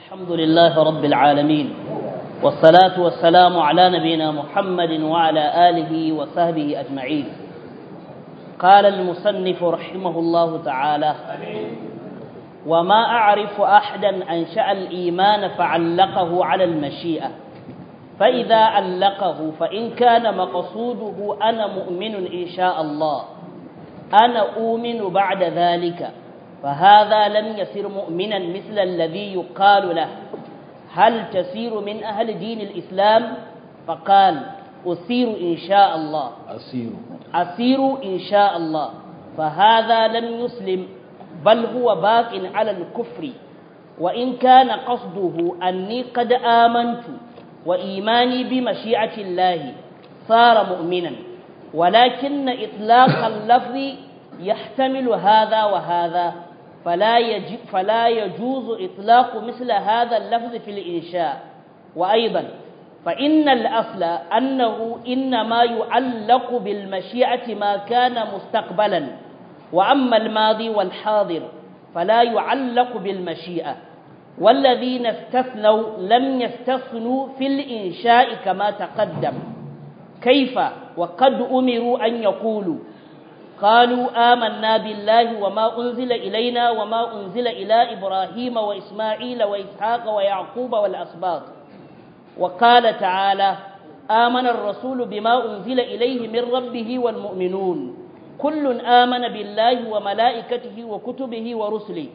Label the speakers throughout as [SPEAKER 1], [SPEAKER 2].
[SPEAKER 1] الحمد لله رب العالمين والصلاة والسلام على نبينا محمد وعلى آله وصحبه أجمعين قال المصنف رحمه الله تعالى وما أعرف أحدا أنشأ الإيمان فعلقه على المشيئة فإذا علقه فإن كان مقصوده أنا مؤمن إن شاء الله أنا أؤمن بعد ذلك فهذا لم يسر مؤمنا مثل الذي يقال له هل تسير من أهل دين الإسلام فقال أسير إن شاء الله
[SPEAKER 2] أسير
[SPEAKER 1] أسير إن شاء الله فهذا لم يسلم بل هو باق على الكفر وإن كان قصده أني قد آمنت وإيماني بمشيئة الله صار مؤمنا ولكن إطلاق اللفظ يحتمل هذا وهذا فلا, يجب فلا يجوز إطلاق مثل هذا اللفظ في الإنشاء وأيضا فإن الأصل أنه إنما يعلق بالمشيئة ما كان مستقبلا وأما الماضي والحاضر فلا يعلق بالمشيئة والذين استثنوا لم يستثنوا في الإنشاء كما تقدم كيف وقد أمروا أن يقولوا قالوا آمنا بالله وما أنزل إلينا وما أنزل إلى إبراهيم وإسماعيل وإسحاق ويعقوب والأسباط وقال تعالى آمن الرسول بما أنزل إليه من ربه والمؤمنون كل آمن بالله وملائكته وكتبه ورسله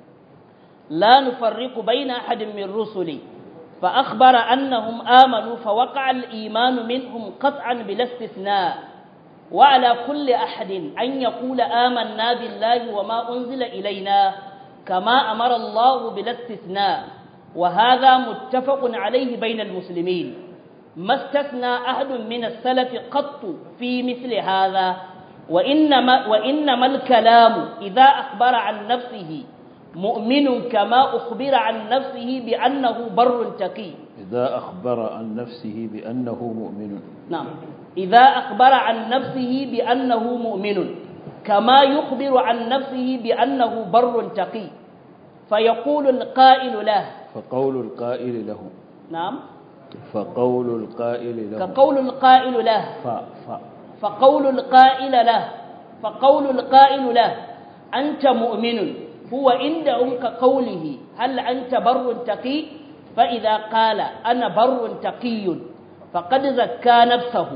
[SPEAKER 1] لا نفرق بين أحد من رسله فأخبر أنهم آمنوا فوقع الإيمان منهم قطعا بلا استثناء وعلى كل أحد أن يقول آمنا بالله وما أنزل إلينا كما أمر الله بلا استثناء وهذا متفق عليه بين المسلمين ما استثنى أحد من السلف قط في مثل هذا وإنما, وإنما الكلام إذا أخبر عن نفسه مؤمن كما أخبر عن نفسه بأنه بر تقي
[SPEAKER 2] إذا أخبر عن نفسه بأنه مؤمن
[SPEAKER 1] نعم إذا أخبر عن نفسه بأنه مؤمن كما يخبر عن نفسه بأنه بر تقي فيقول القائل له
[SPEAKER 2] فقول القائل له
[SPEAKER 1] نعم
[SPEAKER 2] فقول القائل له
[SPEAKER 1] كقول القائل له
[SPEAKER 2] ف ف
[SPEAKER 1] فقول القائل له فقول القائل له أنت مؤمن هو عندهم كقوله هل أنت بر تقي فإذا قال أنا بر تقي فقد زكى نفسه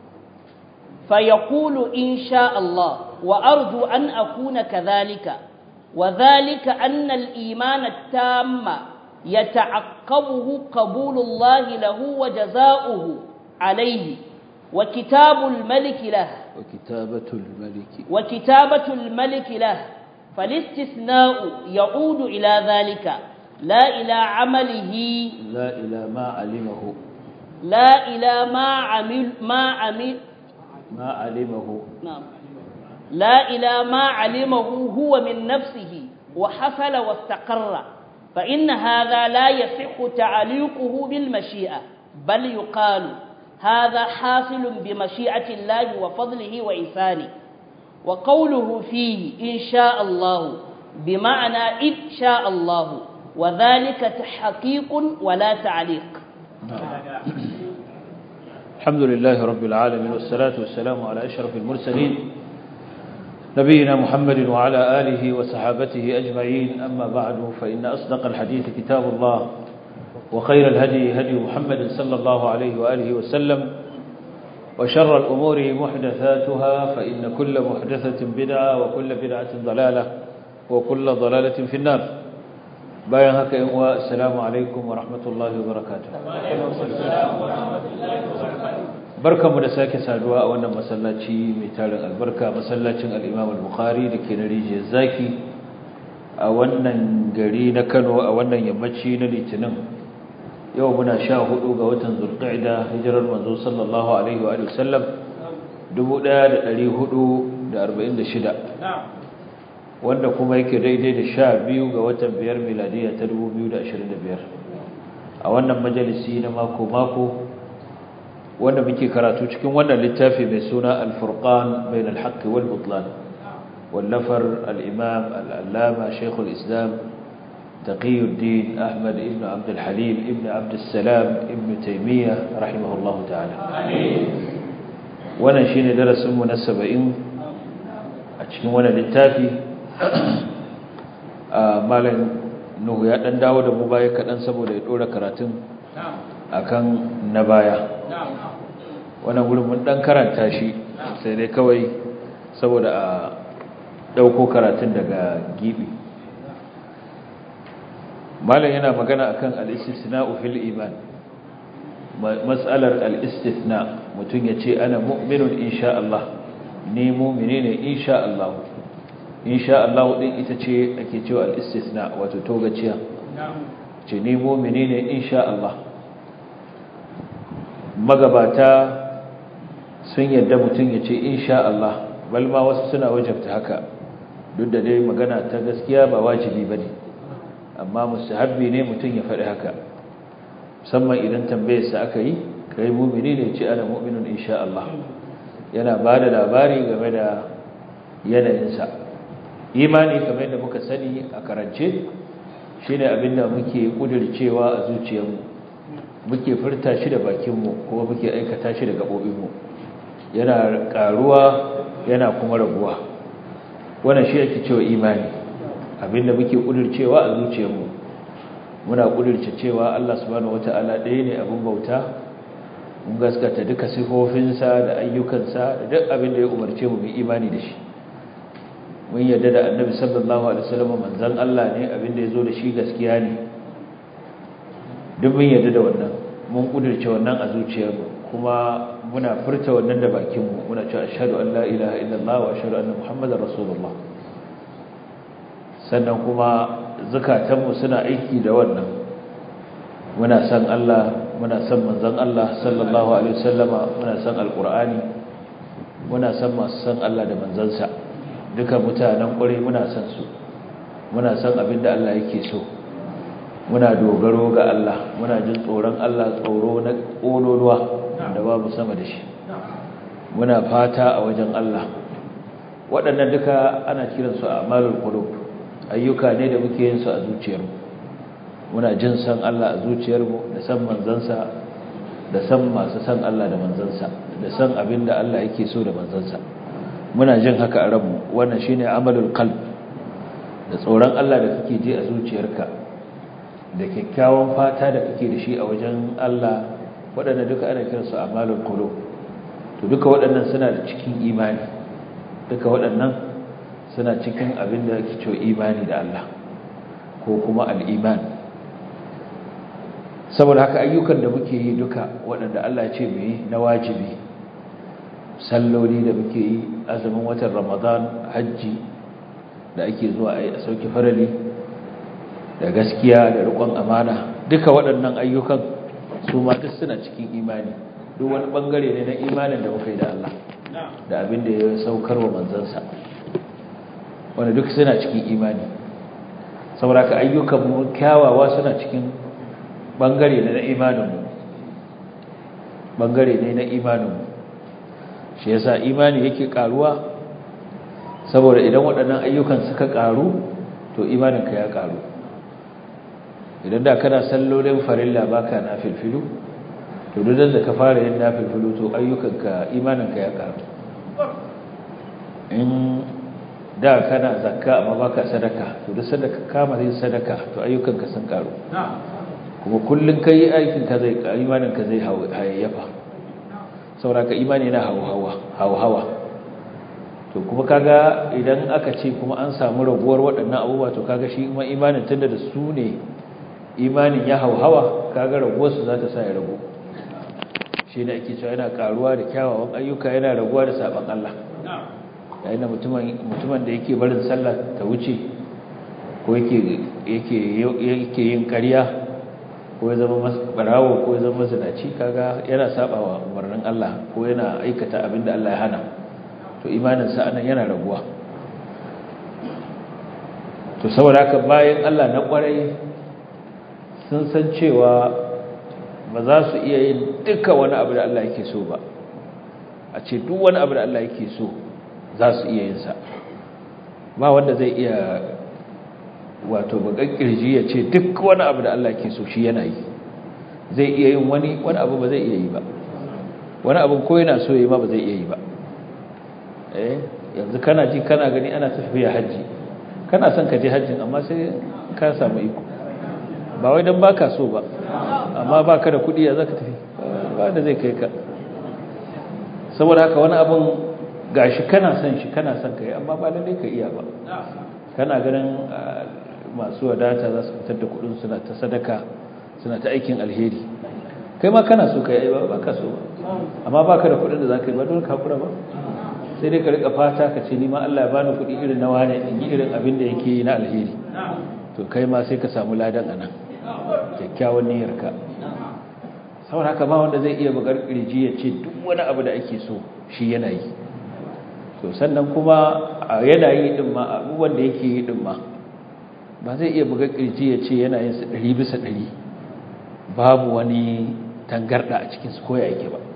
[SPEAKER 1] فيقول إن شاء الله وأرجو أن أكون كذلك وذلك أن الإيمان التام يتعقبه قبول الله له وجزاؤه عليه وكتاب الملك له
[SPEAKER 2] وكتابة الملك
[SPEAKER 1] وكتابة الملك له فالاستثناء يعود إلى ذلك لا إلى عمله
[SPEAKER 2] لا إلى ما علمه
[SPEAKER 1] لا إلى ما عمل ما عمل
[SPEAKER 2] ما علمه
[SPEAKER 1] نعم لا إلى ما علمه هو من نفسه وحصل واستقر فإن هذا لا يصح تعليقه بالمشيئة بل يقال هذا حاصل بمشيئة الله وفضله وإحسانه وقوله فيه إن شاء الله بمعنى إن شاء الله وذلك تحقيق ولا تعليق
[SPEAKER 2] الحمد لله رب العالمين والصلاة والسلام على أشرف المرسلين نبينا محمد وعلى آله وصحابته أجمعين أما بعد فإن أصدق الحديث كتاب الله وخير الهدي هدي محمد صلى الله عليه وآله وسلم وشر الأمور محدثاتها فإن كل محدثة بدعة وكل بدعة ضلالة وكل ضلالة في النار bayan haka yan uwa assalamu alaikum wa rahmatullahi wa barakatuh barkamu da sake saduwa a wannan masallaci mai tarin albarka masallacin al-Imam al-Bukhari dake na rijiyar zaki a wannan gari na Kano a wannan yammaci na Litinin yau muna sha hudu ga watan Zulqa'da hijirar manzo sallallahu alaihi wa alihi wasallam 1446 wanda kuma yake daidai da sha biyu ga watan biyar miladiya ta 2025 a wannan majalisi na mako-mako wanda muke karatu cikin wannan littafi mai suna al-furqan bain al-haqq wal butlan wallafar al-imam al-allama shaykhul islam تقي الدين أحمد ابن عبد الحليم ابن عبد السلام ابن تيمية رحمه الله تعالى wannan shine darasin mu na 70 a cikin wannan littafi malam Nuhu ya dan dawo da mu baya kadan saboda ya dora karatun akan na baya wannan gurin mun dan karanta shi sai dai kawai saboda a dauko karatun daga gibi malam yana magana akan al-istisna'u fil iman mas'alar al-istithna mutun yace ana mu'minun insha Allah ni mu'mini ne insha Allah insha Allah din ita ce ake cewa al-istithna wato togaciya ce ni mu'mini ne insha Allah magabata sun yadda mutun yace insha Allah bal ma wasu suna wajabta haka duk da dai magana ta gaskiya ba wajibi bane amma mustahabbi ne mutum ya faɗi haka musamman idan tambayarsa aka yi kai mumini ne ce ana mu'minun insha Allah yana ba da labari game da yanayinsa imani kamar yadda muka sani a karance shine abinda muke kudircewa a zuciyarmu muke furta shi da bakinmu kuma muke aikata shi da gaɓoɓinmu yana ƙaruwa yana kuma raguwa wannan shi ake cewa imani abinda muke kudircewa a zuciyarmu muna kudirce cewa Allah subhanahu wataala ɗaya ne abin bauta mun gaskata duka sifofinsa da ayyukansa da duk abin da ya umarce mu mu imani da shi mun yarda da annabi sallallahu alaihi wasallam manzon Allah ne abin da yazo da shi gaskiya ne duk mun yarda da wannan mun kudirce wannan a zuciyarmu kuma muna furta wannan da bakinmu muna cewa ashhadu an la ilaha illallah wa ashhadu anna muhammadar rasulullah sannan kuma zukatanmu suna aiki da wannan muna san Allah muna san manzon Allah sallallahu alaihi wasallama muna san alqur'ani muna san masu san Allah da manzansa duka mutanen ƙure muna san su muna san abin da Allah yake so muna dogaro ga Allah muna jin tsoron Allah tsoro na ƙololuwa da babu sama da shi muna fata a wajen Allah waɗannan duka ana kiransu a amalul qulub ayyuka ne da muke yin su a zuciyarmu muna jin san Allah a zuciyarmu da san manzansa da san masu san Allah da manzansa da san abin da Allah yake so da manzansa muna jin haka a ranmu wannan shine amalul qalb da tsoron Allah da kake ji a zuciyarka da kyakkyawan fata da kake da shi a wajen Allah waɗanda duka ana kiransu amalul qulub to duka waɗannan suna da cikin imani duka waɗannan suna cikin abin da ake cewa imani da Allah ko kuma al'iman saboda haka ayyukan da muke yi duka waɗanda Allah ce mu yi na wajibi salloli da muke yi azumin watan ramadan hajji da ake zuwa a sauki farali da gaskiya da riƙon amana duka waɗannan ayyukan su ma duk suna cikin imani duk wani ɓangare ne na imanin da muka yi da Allah da abin da ya saukar wa manzansa wanda duk suna cikin imani saboda ka ayyukan mu kyawawa suna cikin bangare ne na imanin mu bangare ne na imanin mu shi yasa imani yake karuwa saboda idan waɗannan ayyukan suka karu to imanin ka ya karu idan da kana sallolin farilla baka nafilfilu to duk da ka fara yin nafilfilu to ayyukanka imanin ka ya karu in da kana zakka amma baka sadaka to duk sadaka kama yin sadaka to ayyukanka sun karu kuma kullun kai aikin ka zai imanin ka zai hayayyafa saboda imani yana hawa hawa to kuma kaga idan aka ce kuma an samu raguwar waɗannan abubuwa to kaga shi kuma imanin tunda da su ne imanin ya hawa kaga raguwar su za ta sa ya ragu shi ne ake cewa yana karuwa da kyawawan ayyuka yana raguwa da saban Allah yayin da mutumin da yake barin sallah ta wuce ko yake yin ƙarya ko ya zama barawo ko ya zama zinaci kaga yana sabawa umarnin Allah ko yana aikata abin da Allah ya hana to imaninsa anan yana raguwa to saboda haka bayan Allah na kwarai sun san cewa ba za su iya yin duka wani abu da Allah yake so ba a ce duk wani abu da Allah yake so za su iya yin sa ba wanda zai iya wato bakan kirji ya ce duk wani abu da Allah ke so shi yana yi zai iya yin wani wani abu ba zai iya yi ba wani abu ko yana so yi ma ba zai iya yi ba eh yanzu kana ji kana gani ana tafiya haji kana son ka je hajjin amma sai ka samu iko ba wai dan baka so ba amma baka da kudi ya zaka tafi ba da zai kai ka saboda haka wani abun gashi kana son shi kana son kai amma ba lalle ka iya ba kana ganin masu wadata za su fitar da kudin suna ta sadaka suna ta aikin alheri kai ma kana so kai ba baka so ba amma baka da kudin da zaka yi ba dole ka kura ba sai dai ka rika fata ka ce ni ma Allah ya bani kudi irin na wane in yi irin abin da yake yi na alheri to kai ma sai ka samu ladan anan kyakkyawan niyyarka saboda haka ma wanda zai iya bugar kirji ya ce duk wani abu da ake so shi yana yi to sannan kuma a yanayi din ma abubuwan da yake yi din ma ba zai iya bugar kirji ya ce yana yin su ɗari bisa ɗari babu wani tangarɗa a cikin su koya yake ba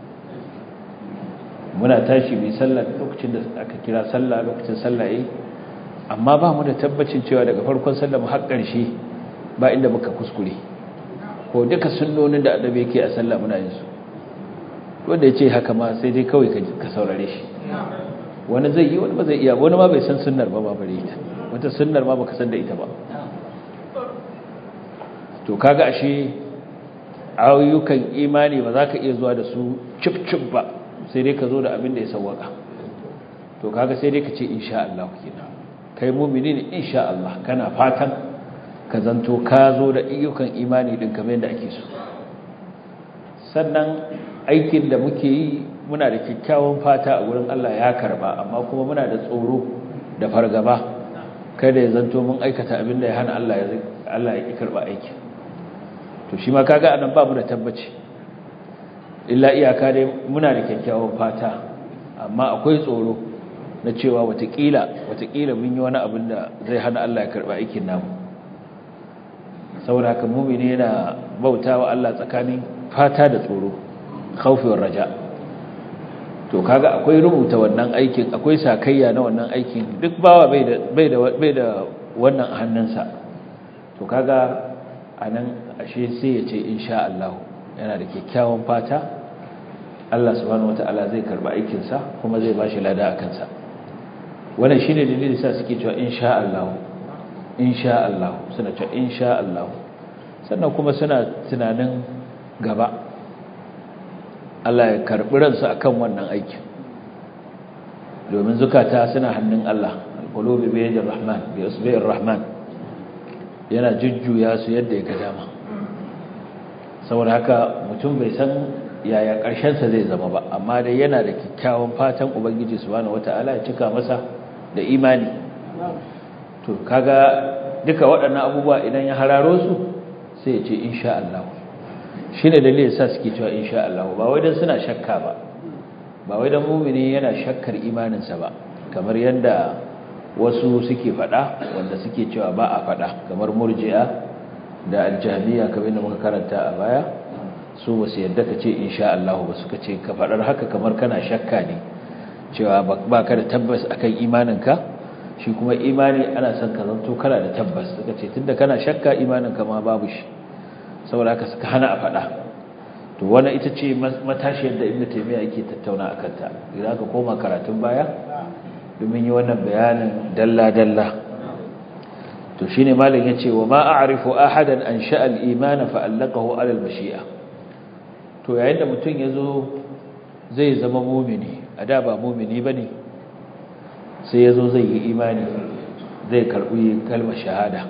[SPEAKER 2] muna tashi mai sallah lokacin da aka kira sallah lokacin sallah yayi amma ba mu da tabbacin cewa daga farkon sallah mu har ƙarshe ba inda muka kuskure ko duka sunnonin da annabi yake a sallah muna yin su wanda yace haka ma sai dai kawai ka saurare shi wani zai yi wani ba zai iya wani ma bai san sunnar ba ba bare ita wata sunnar ma baka san da ita ba to kaga ashe ayyukan imani ba za ka iya zuwa da su cip cip ba sai dai ka zo da abin da ya sawwaka to kaga sai dai ka ce insha Allah kenan kai mu'mini ne insha Allah kana fatan ka zanto ka zo da ayyukan imani din kamar yadda ake so sannan aikin da muke yi muna da kyakkyawan fata a gurin Allah ya karba amma kuma muna da tsoro da fargaba kada ya zanto mun aikata abin da ya hana Allah ya Allah ya ki karba aikin to shi ma kaga anan ba mu da tabbaci illa iyaka dai muna da kyakkyawan fata amma akwai tsoro na cewa watakila watakila mun yi wani abin da zai hana Allah ya karba aikin namu saboda haka mumini yana bautawa Allah tsakanin fata da tsoro khaufi war raja to kaga akwai rubuta wannan aikin akwai sakayya na wannan aikin duk bawa bai da bai da bai da wannan a hannunsa to kaga anan ashe sai ya ce insha Allah yana da kyakkyawan fata Allah subhanahu wataala zai karba aikin sa kuma zai bashi lada akan sa wannan shine dalilin sa suke cewa insha Allah insha Allah suna cewa insha Allah sannan kuma suna tunanin gaba Allah ya karbi ransu akan wannan aikin domin zukata suna hannun Allah alqulubi bi yadir rahman bi usbi'ir rahman yana jujjuya su yadda ya ga dama saboda haka mutum bai san yaya ƙarshen sa zai zama ba amma dai yana da kyakkyawan fatan ubangiji subhanahu wataala ya cika masa da imani to kaga duka waɗannan abubuwa idan ya hararo su sai ya ce insha Allah shine dalilin sa suke cewa insha Allah ba wai dan suna shakka ba ba wai dan mu'mini yana shakkar imaninsa ba kamar yanda wasu suke faɗa wanda suke cewa ba a faɗa kamar murji'a da aljahmiya kamar yadda muka karanta a baya su ba su yadda ka ce insha Allah ba suka ce ka faɗar haka kamar kana shakka ne cewa ba ka da tabbas akan imaninka shi kuma imani ana son ka zanto kana da tabbas suka ce tunda kana shakka imaninka ma babu shi saboda haka suka hana a faɗa to wannan ita ce matashiyar da ibnu taymiya yake tattauna akan ta idan ka koma karatun baya domin yi wannan bayanin dalla dalla to shine malam yace wa ma a'rifu ahadan an sha'a al-iman fa allaqahu ala al-mashi'a to yayin da mutum yazo zai zama mu'mini a da ba mu'mini bane sai yazo zai yi imani zai karbi kalmar shahada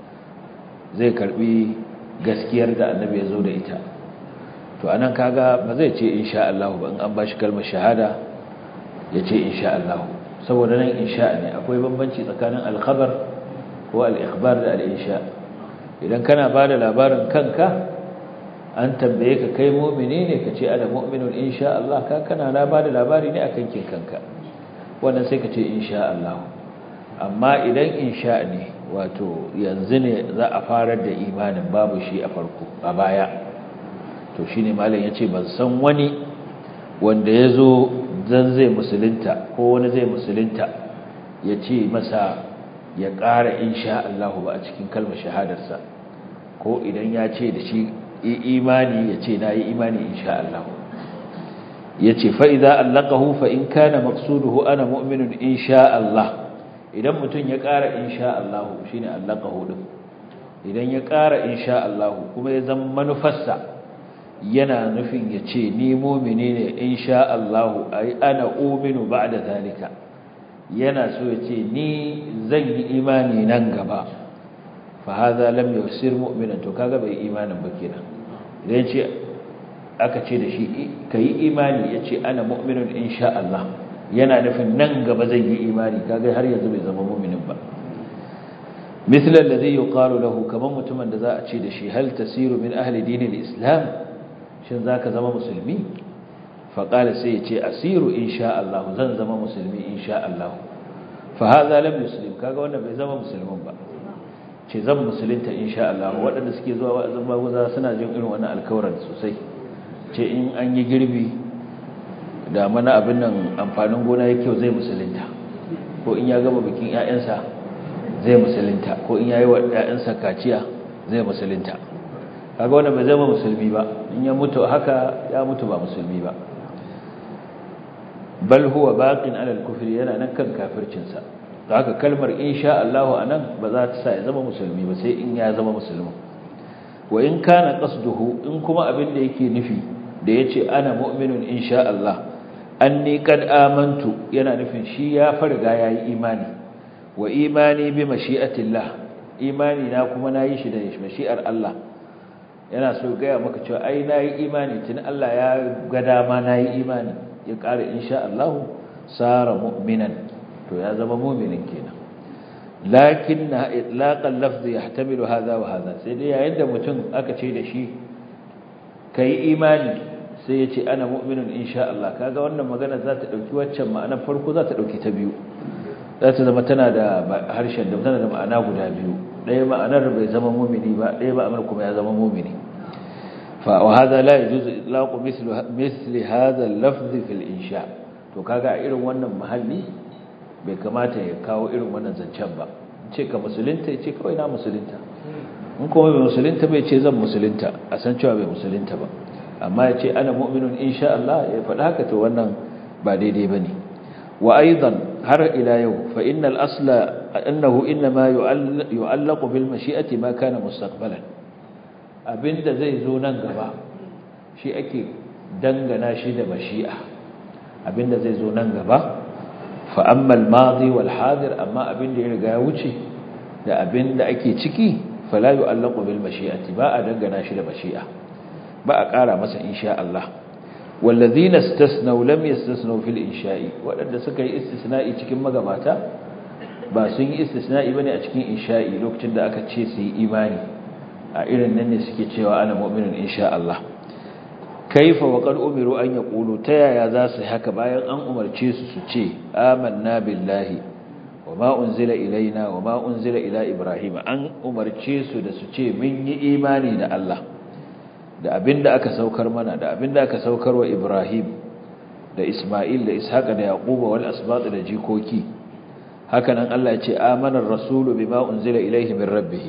[SPEAKER 2] zai karbi gaskiyar da annabi ya zo da ita to anan kaga ba zai ce insha Allah ba in an bashi kalmar shahada ya ce insha Allah saboda nan insha ne akwai bambanci tsakanin al-khabar ko al-ikhbar da al-insha idan kana bada labarin kanka an tambaye ka kai mu'mini ne ka ce ana mu'minun insha Allah ka kana na bada labari ne akan kin kanka wannan sai ka ce insha Allah amma idan insha ne wato yanzu ne za a farar da imanin babu shi a farko a baya to shine malam yace ban san wani wanda yazo zan zai musulunta ko wani zai musulunta yace masa ya ƙara insha Allah ba a cikin kalmar shahadarsa ko idan ya ce da shi imani ya ce na yi imani insha Allah ya ce fa'iza allakahu fa in kana maksuduhu ana mu'minun insha Allah idan mutum ya ƙara insha Allah shi ne allakahu ɗin idan ya ƙara insha Allah kuma ya zama manufarsa yana nufin ya ce ni mumini ne insha Allah ai ana uminu ba'da zalika yana so ya ce ni zan yi imani nan gaba fa hadha lam yusir mu'minan to kaga bai imanin ba kenan idan ce aka ce da shi kai imani yace ana mu'minun insha Allah yana nufin nan gaba zan yi imani kaga har yanzu bai zama mu'minin ba مثل الذي يقال له كما متمن da za a ce da shi hal tasiru min ahli dinil islam shin zaka zama musulmi fa qala sai yace asiru insha Allah zan zama musulmi insha Allah fa hadha lam yuslim kaga wannan bai zama musulmin ba ce zan musulunta insha Allah waɗanda suke zuwa wa'azin maguza suna jin irin wannan alkawarin sosai ce in an yi girbi da mana abin nan amfanin gona yake zai musulunta ko in ya gama bikin ƴaƴansa zai musulunta ko in yayi wa ƴaƴansa kaciya zai musulunta kaga wannan bai zama musulmi ba in ya mutu haka ya mutu ba musulmi ba bal huwa baqin ala al-kufri yana nan kan kafircin sa haka kalmar insha Allah anan ba za ta sa ya zama musulmi ba sai in ya zama musulmi wa in kana qasduhu in kuma abin da yake nufi da yace ana mu'minun insha Allah anni kad amantu yana nufin shi ya farga yayi imani wa imani bi mashi'atillah imani na kuma nayi shi da mashi'ar Allah yana so gaya maka cewa ai nayi imani tun Allah ya ga dama nayi imani ya ƙara insha Allah sara mu'minan to ya zama mu'minin kenan lakinna itlaqal lafzi yahtamilu hadha wa hadha sai dai yayin da mutum aka ce da shi kai imani sai ya ce ana mu'minun insha Allah kaga wannan magana za ta dauki waccan ma'anar farko za ta dauki ta biyu za ta zama tana da harshen da tana da ma'ana guda biyu ɗaya ma'anar bai zama mumini ba ɗaya ma'anar kuma ya zama mumini fa wa hadha la yajuzu itlaqu mithlu mithli hadha al-lafz fi al-insha to kaga a irin wannan mahalli bai kamata ya kawo irin wannan zancen ba ce ka musulunta ya ce kawai na musulunta in kuma bai musulunta bai ce zan musulunta a san cewa bai musulunta ba amma ya ce ana mu'minun insha Allah ya faɗa haka to wannan ba daidai bane wa aidan har ila yau fa innal asla annahu inma yu'allaqu bil mashi'ati ma kana mustaqbalan abinda zai zo nan gaba shi ake dangana shi da mashi'a abinda zai zo nan gaba fa amma al madi wal hadir amma abinda ya riga ya wuce da abinda ake ciki fala yu'allaqu bil mashi'ati ba a dangana shi da mashi'a ba a ƙara masa insha Allah wallazina istasnaw lam yastasnaw fil insha'i wadanda suka yi istisna'i cikin magabata ba sun yi istisna'i bane a cikin insha'i lokacin da aka ce su yi imani a irin nan ne suke cewa ana mu'minun insha Allah kaifa wa qad umiru an yaqulu ta yaya za su haka bayan an umarce su su ce amanna billahi wa ma unzila ilaina wa ma unzila ila ibrahima an umarce su da su ce mun yi imani da Allah da abinda aka saukar mana da abinda aka saukar wa Ibrahim da Isma'il da Ishaqa da Yaquba wal asbat da jikoki hakanan Allah ya ce amanar rasulu bima unzila ilayhi min rabbih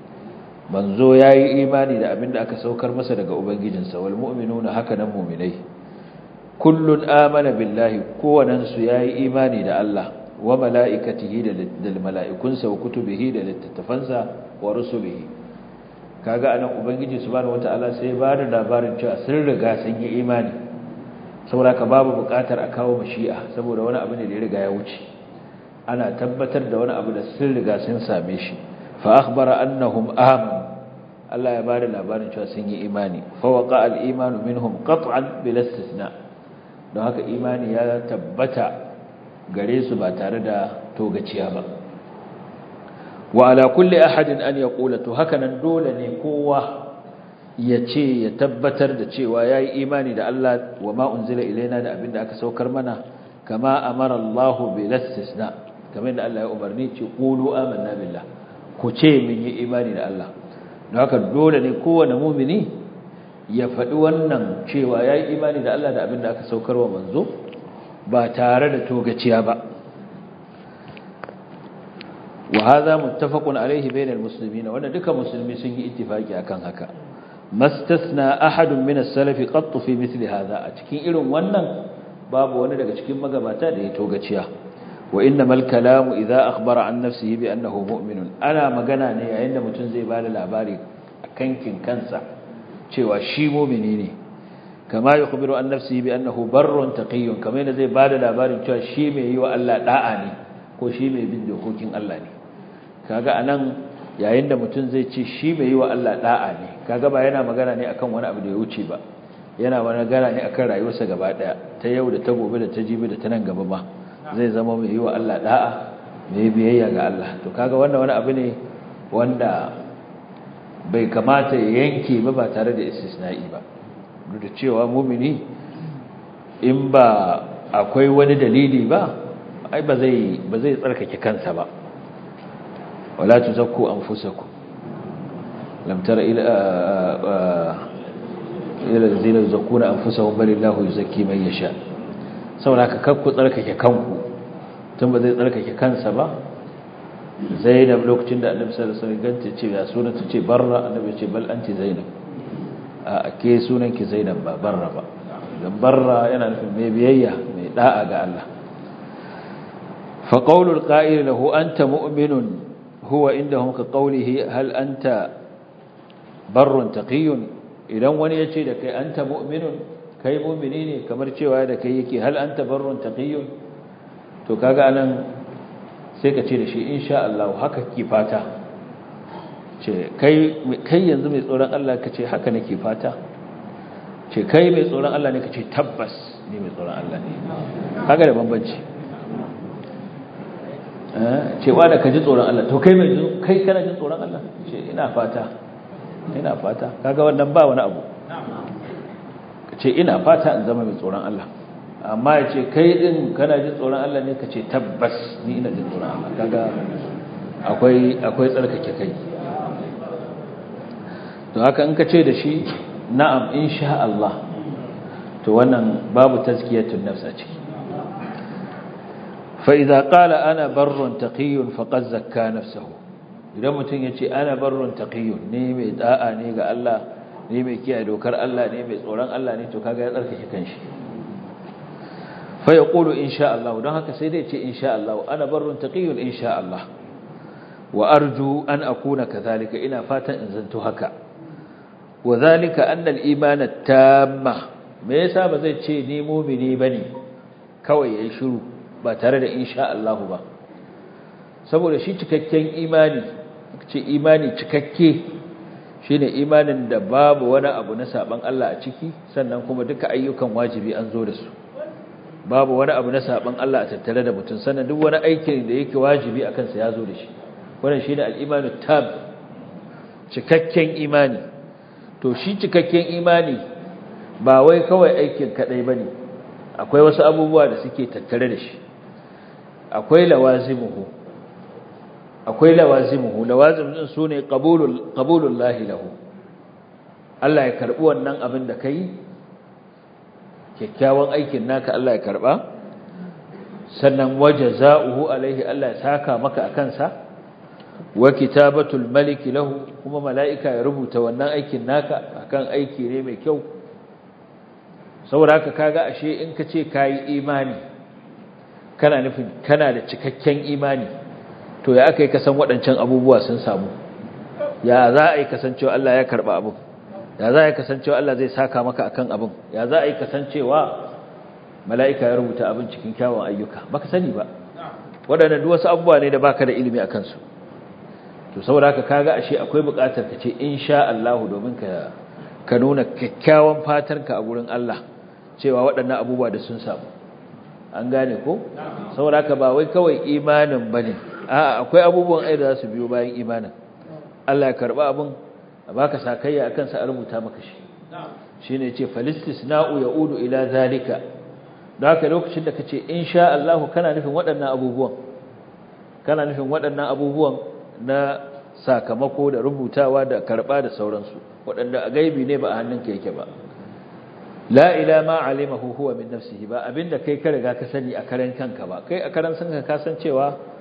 [SPEAKER 2] manzo yayi imani da abinda aka saukar masa daga ubangijinsa wal mu'minuna hakanan mu'minai kullun amana billahi kowannen su yayi imani da Allah wa mala'ikatihi da mala'ikunsa wa kutubihi da littattafansa wa rusulihi kaga anan ubangiji subhanahu wataala sai ba da labarin cewa sun riga sun yi imani saboda ka babu bukatar a kawo mashi'a saboda wani abu ne da ya riga ya wuce ana tabbatar da wani abu da sun riga sun same shi fa akhbara annahum amanu Allah ya bada labarin cewa sun yi imani fa waqa al-imanu minhum qat'an bil istisna don haka imani ya tabbata gare su ba tare da togaciya ba wa ala kulli ahadin an yaqula to hakanan dole ne kowa ya ce ya tabbatar da cewa yayi imani da Allah wa ma unzila ilaina da abinda aka saukar mana kama amara Allah bil istisna kamar da Allah ya umarni ce qulu amanna billah ku ce mun yi imani da Allah don haka dole ne kowane mu'mini ya faɗi wannan cewa yayi imani da Allah da abinda aka saukar wa manzo ba tare da togaciya ba wa hadha muttafaqun alayhi bainal muslimin wanda duka musulmi sun yi ittifaki akan haka mastasna ahadun min as-salaf qatt fi mithli hadha a cikin irin wannan babu wani daga cikin magabata da ya togaciya wa innamal kalamu idza akhbara an nafsihi bi annahu mu'minun ana magana ne yayin da mutum zai bada labari kankin kansa cewa shi mu'mini ne kama yukhbiru an nafsihi bi annahu barrun taqiyyun kamar yadda zai bada labarin cewa shi mai yi wa Allah da'a ne ko shi mai bin dokokin Allah ne kaga anan yayin da mutum zai ce shi mai yi wa Allah da'a ne kaga ba yana magana ne akan wani abu da ya wuce ba yana magana ne akan rayuwarsa gaba daya ta yau da ta gobe da ta jibi da ta nan gaba ma zai zama mai yi wa Allah da'a mai biyayya ga Allah to kaga wannan wani abu ne wanda bai kamata ya yanke ba ba tare da istisna'i ba duk da cewa mumini in ba akwai wani dalili ba ai ba zai ba zai tsarkake kansa ba wala tuzakku anfusakum lam tara ila ila allazina yuzakkuna anfusahum balillahu yuzakki man yasha saboda haka kakku tsarkake kanku tun ba zai tsarkake kansa ba zainab lokacin da annabi sallallahu alaihi wasallam ganta ce ya sunan ta ce barra annabi ce bal anti zainab a ke sunan ki zainab ba barra ba dan barra yana nufin mai biyayya mai da'a ga Allah fa qawlul qa'il lahu anta mu'minun huwa indahum ka qawlihi hal anta barrun taqiyyun idan wani ya ce da kai anta mu'minun kai mu'mini ne kamar cewa da kai yake hal anta barrun taqiyyun to kaga anan sai ka ce da shi insha Allah haka ki fata ce kai kai yanzu mai tsoron Allah ka ce haka nake fata ce kai mai tsoron Allah ne ka ce tabbas ni mai tsoron Allah ne kaga da bambanci eh cewa da ka ji tsoron Allah to kai mai kai kana jin tsoron Allah ce ina fata ina fata kaga wannan ba wani abu ce ina fata in zama mai tsoron Allah amma ya ce kai din kana jin tsoron Allah ne ka ce tabbas ni ina jin tsoron Allah kaga akwai akwai tsarkake kai to haka in ka ce da shi na'am insha Allah to wannan babu tazkiyatun nafs a ciki fa idza qala ana barrun taqiyyun faqad zakka nafsuhu idan mutum ya ce ana barrun taqiyyun ne mai da'a ne ga Allah ne mai kiyaye dokar Allah ne mai tsoron Allah ne to kaga ya tsarkake kanshi fa yaqulu insha Allah don haka sai dai ce insha Allah ana barrun taqiyyun insha Allah wa arju an akuna kadhalika ina fatan in zanto haka wa zalika anna al-iman at-tamma me yasa ba zai ce ni mu'mini bane kawai yayi shiru ba tare da insha Allah ba saboda shi cikakken imani ce imani cikakke shine imanin da babu wani abu na saban Allah a ciki sannan kuma duka ayyukan wajibi an zo da su babu wani abu na saban Allah a tattare da mutum sannan duk wani aikin da yake wajibi akan sa ya zo da shi wannan shine al-imanu tab cikakken imani to shi cikakken imani ba wai kawai aikin kadai bane akwai wasu abubuwa da suke tattare da shi akwai lawazimuhu akwai lawazimuhu lawazim din sune qabulul qabulul lahi lahu Allah ya karbi wannan abin da kai kyakkyawan aikin naka Allah ya karba sannan wajaza'uhu alaihi Allah ya saka maka akan sa wa kitabatul malik lahu kuma mala'ika ya rubuta wannan aikin naka akan aiki ne mai kyau saboda haka kaga ashe in ka ce kai imani kana nufin kana da cikakken imani to ya aka yi kasan waɗancan abubuwa sun samu ya za a yi kasancewa Allah ya karɓa abin ya za a yi kasancewa Allah zai saka maka akan abin ya za a yi kasancewa mala'ika ya rubuta abin cikin kyawun ayyuka baka sani ba waɗanda duk wasu abubuwa ne da baka da ilimi a kansu to saboda haka kaga ashe akwai buƙatar ka ce insha Allah domin ka ka nuna kyakkyawan fatarka a gurin Allah cewa waɗannan abubuwa da sun samu an gane ko saboda haka ba wai kawai imanin bane a'a akwai abubuwan ai da za su biyo bayan imanin Allah ya karba abin a baka sakayya akan sa a rubuta maka shi shine yace falistisna'u yaudu ila zalika don haka lokacin da kace insha Allah kana nufin waɗannan abubuwan kana nufin waɗannan abubuwan na sakamako da rubutawa da karba da sauransu waɗanda a gaibi ne ba a hannunka yake ba la ila ma alimahu huwa min nafsihi ba abinda kai ka riga ka sani a karan kanka ba kai a karan sanka ka san cewa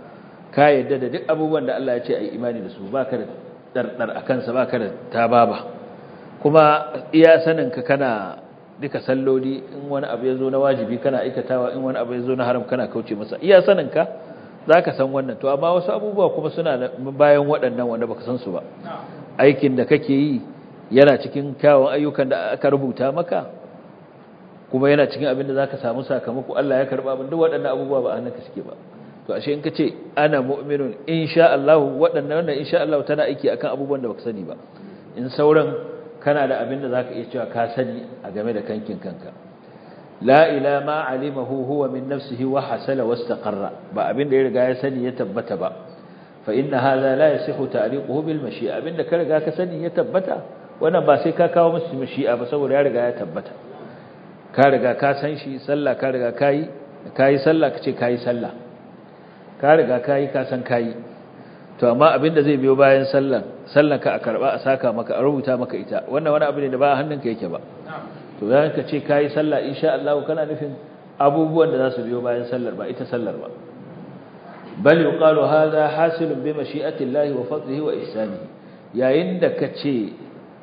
[SPEAKER 2] ka yadda da duk abubuwan da Allah ya ce a yi imani da su ba ka da ɗarɗar a kansa ba ka da tababa kuma iya saninka kana duka salloli in wani abu ya zo na wajibi kana aikatawa in wani abu ya zo na haram kana kauce masa iya saninka za ka san wannan to amma wasu abubuwa kuma suna bayan waɗannan wanda baka san su ba aikin da kake yi yana cikin kyawun ayyukan da aka rubuta maka kuma yana cikin abin da za ka samu sakamako Allah ya karɓa abin duk waɗannan abubuwa ba a hannunka suke ba to ashe in ka ce ana mu'minun insha Allah waɗannan wannan insha Allah tana aiki akan abubuwan da baka sani ba in sauran kana da abin da zaka iya cewa ka sani a game da kankin kanka la ila ma alimahu huwa min nafsihi wa hasala wastaqarra ba abin da ya riga ya sani ya tabbata ba fa inna hadha la yasihu ta'liquhu bil mashi'a abin da ka riga ka sani ya tabbata wannan ba sai ka kawo musu mashi'a ba saboda ya riga ya tabbata ka riga ka san shi sallah ka riga kai kai sallah kace kai sallah ka riga kayi ka san kayi to amma abin da zai biyo bayan sallan sallan ka a karba a saka maka a rubuta maka ita wannan wani abu ne da ba hannunka yake ba to zan ka ce kayi sallah insha Allah kana nufin abubuwan da za su biyo bayan sallar ba ita sallar ba bal yuqalu hadha hasilun bi mashi'ati Allah wa fadlihi wa ihsanihi yayin da kace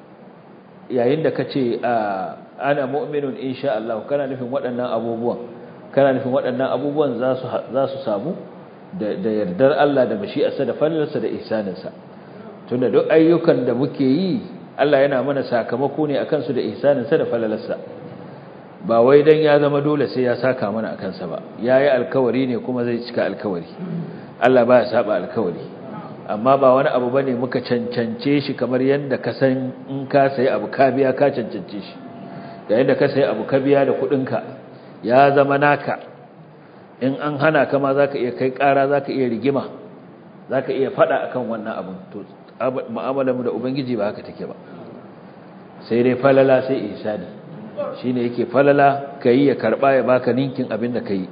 [SPEAKER 2] yayin da kace ana mu'minun insha Allah kana nufin waɗannan abubuwan kana nufin waɗannan abubuwan za su za su samu da yardar Allah da mashi'arsa da fallarsa da ihsaninsa tunda duk ayyukan da muke yi Allah yana mana sakamako ne akan su da ihsaninsa da fallarsa ba wai dan ya zama dole sai ya saka mana akan sa ba yayi alkawari ne kuma zai cika alkawari Allah baya saba alkawari amma ba wani abu bane muka cancance shi kamar yanda ka san in ka sayi abu ka biya ka cancance shi da yanda ka sayi abu ka biya da kuɗinka ya zama naka in an hana ka ma za ka iya kai ƙara za ka iya rigima za ka iya faɗa akan wannan abin to mu'amalarmu da ubangiji ba haka take ba sai dai falala sai ihsani shi ne yake falala ka yi ya karɓa ya baka ninkin abin da ka yi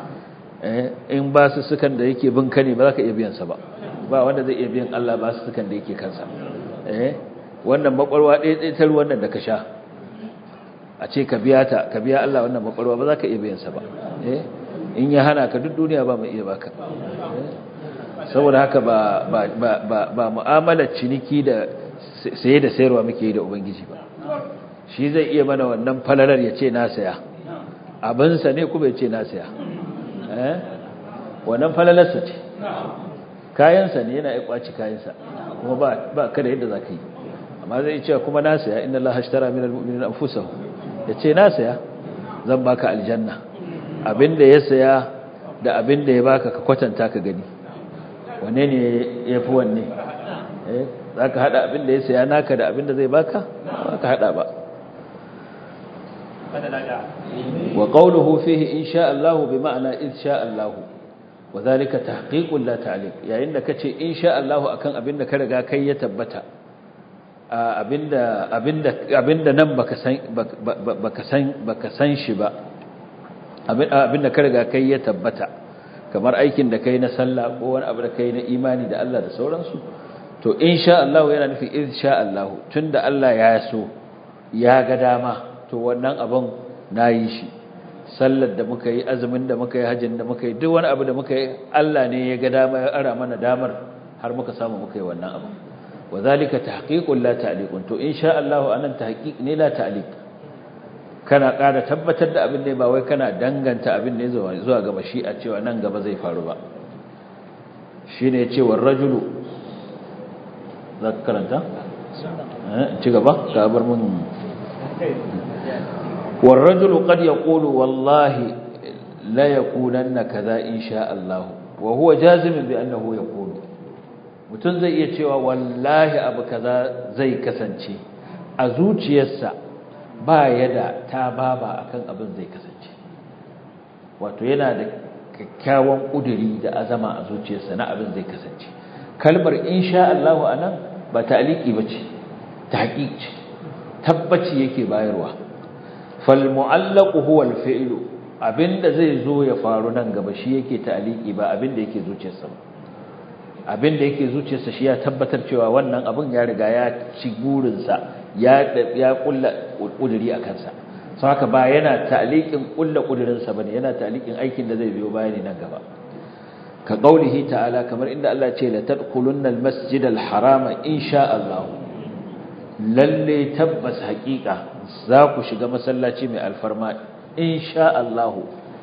[SPEAKER 2] in ba su sukan da yake bin ka ne ba za ka iya biyansa ba ba wanda zai iya biyan Allah ba su sukan da yake kansa wannan makwarwa ɗaya ɗaya ta ruwan da ka sha a ce ka biya ta ka biya Allah wannan makwarwa ba za ka iya biyansa ba in ya hana ka duk duniya ba mai iya baka saboda haka ba ba ba ba, ba mu'amalar ciniki da saye da sayarwa muke yi da ubangiji ba shi zai iya mana wannan falalar ya ce na saya abinsa ne kuma ya ce na saya eh wannan falalarsa ce kayansa ne yana ya kwaci kayansa kuma ba ba kada yadda za ka yi amma zai ce kuma na saya inna allaha ashtara minal mu'minina anfusahum ya ce na saya zan baka aljanna abinda ya saya da abinda ya baka ka kwatanta ka gani wanne ne ya fi wanne za ka haɗa abinda ya saya naka da abinda zai baka ba ka haɗa ba wa qawluhu fihi in sha Allah bi ma'ana in sha Allah wa zalika tahqiqun la ta'liq yayin da kace in sha Allah akan abinda ka riga kai ya tabbata abinda abinda abinda nan baka san baka san baka san shi ba abinda ka riga kai ya tabbata kamar aikin da kai na sallah ko wani abu da kai na imani da Allah da sauransu to insha Allah yana nufin insha Allah tunda Allah ya so ya ga dama to wannan abin nayi shi sallar da muka yi azumin da muka yi hajjin da muka yi duk wani abu da muka yi Allah ne ya ga dama ya ara mana damar har muka samu muka yi wannan abu wazalika tahqiqun la ta'liqun to insha Allah anan tahqiq ne la ta'liq kana ƙara tabbatar da abin ne ba wai kana danganta abin ne zuwa ga mashi'a cewa nan gaba zai faru ba shine cewa rajulu za ka karanta ci gaba ka bar mun والرجل قد يقول والله لا يكونن كذا إن شاء الله وهو جازم بأنه يقول mutum zai iya cewa wallahi abu kaza zai kasance a zuciyarsa ba ya da ta baba akan abin zai kasance wato yana da kyakkyawan ƙuduri da azama a zuciyarsa na abin zai kasance kalmar insha Allah anan ba ta'liqi bace tahqiq ce tabbaci yake bayarwa fal mu'allaqu huwa al fi'lu abinda zai zo ya faru nan gaba shi yake ta'liqi ba abinda yake zuciyarsa ba abinda yake zuciyarsa shi ya tabbatar cewa wannan abin ya riga ya ci burinsa ya ya kulla kuduri a kansa sau haka ba yana ta'liqin kulla kudurinsa bane yana ta'liqin aikin da zai biyo bayani nan gaba ka qaulihi ta'ala kamar inda Allah ce la tadkhulunna al-masjid al-harama insha Allah lalle tabbas haƙiƙa za ku shiga masallaci mai alfarma insha Allah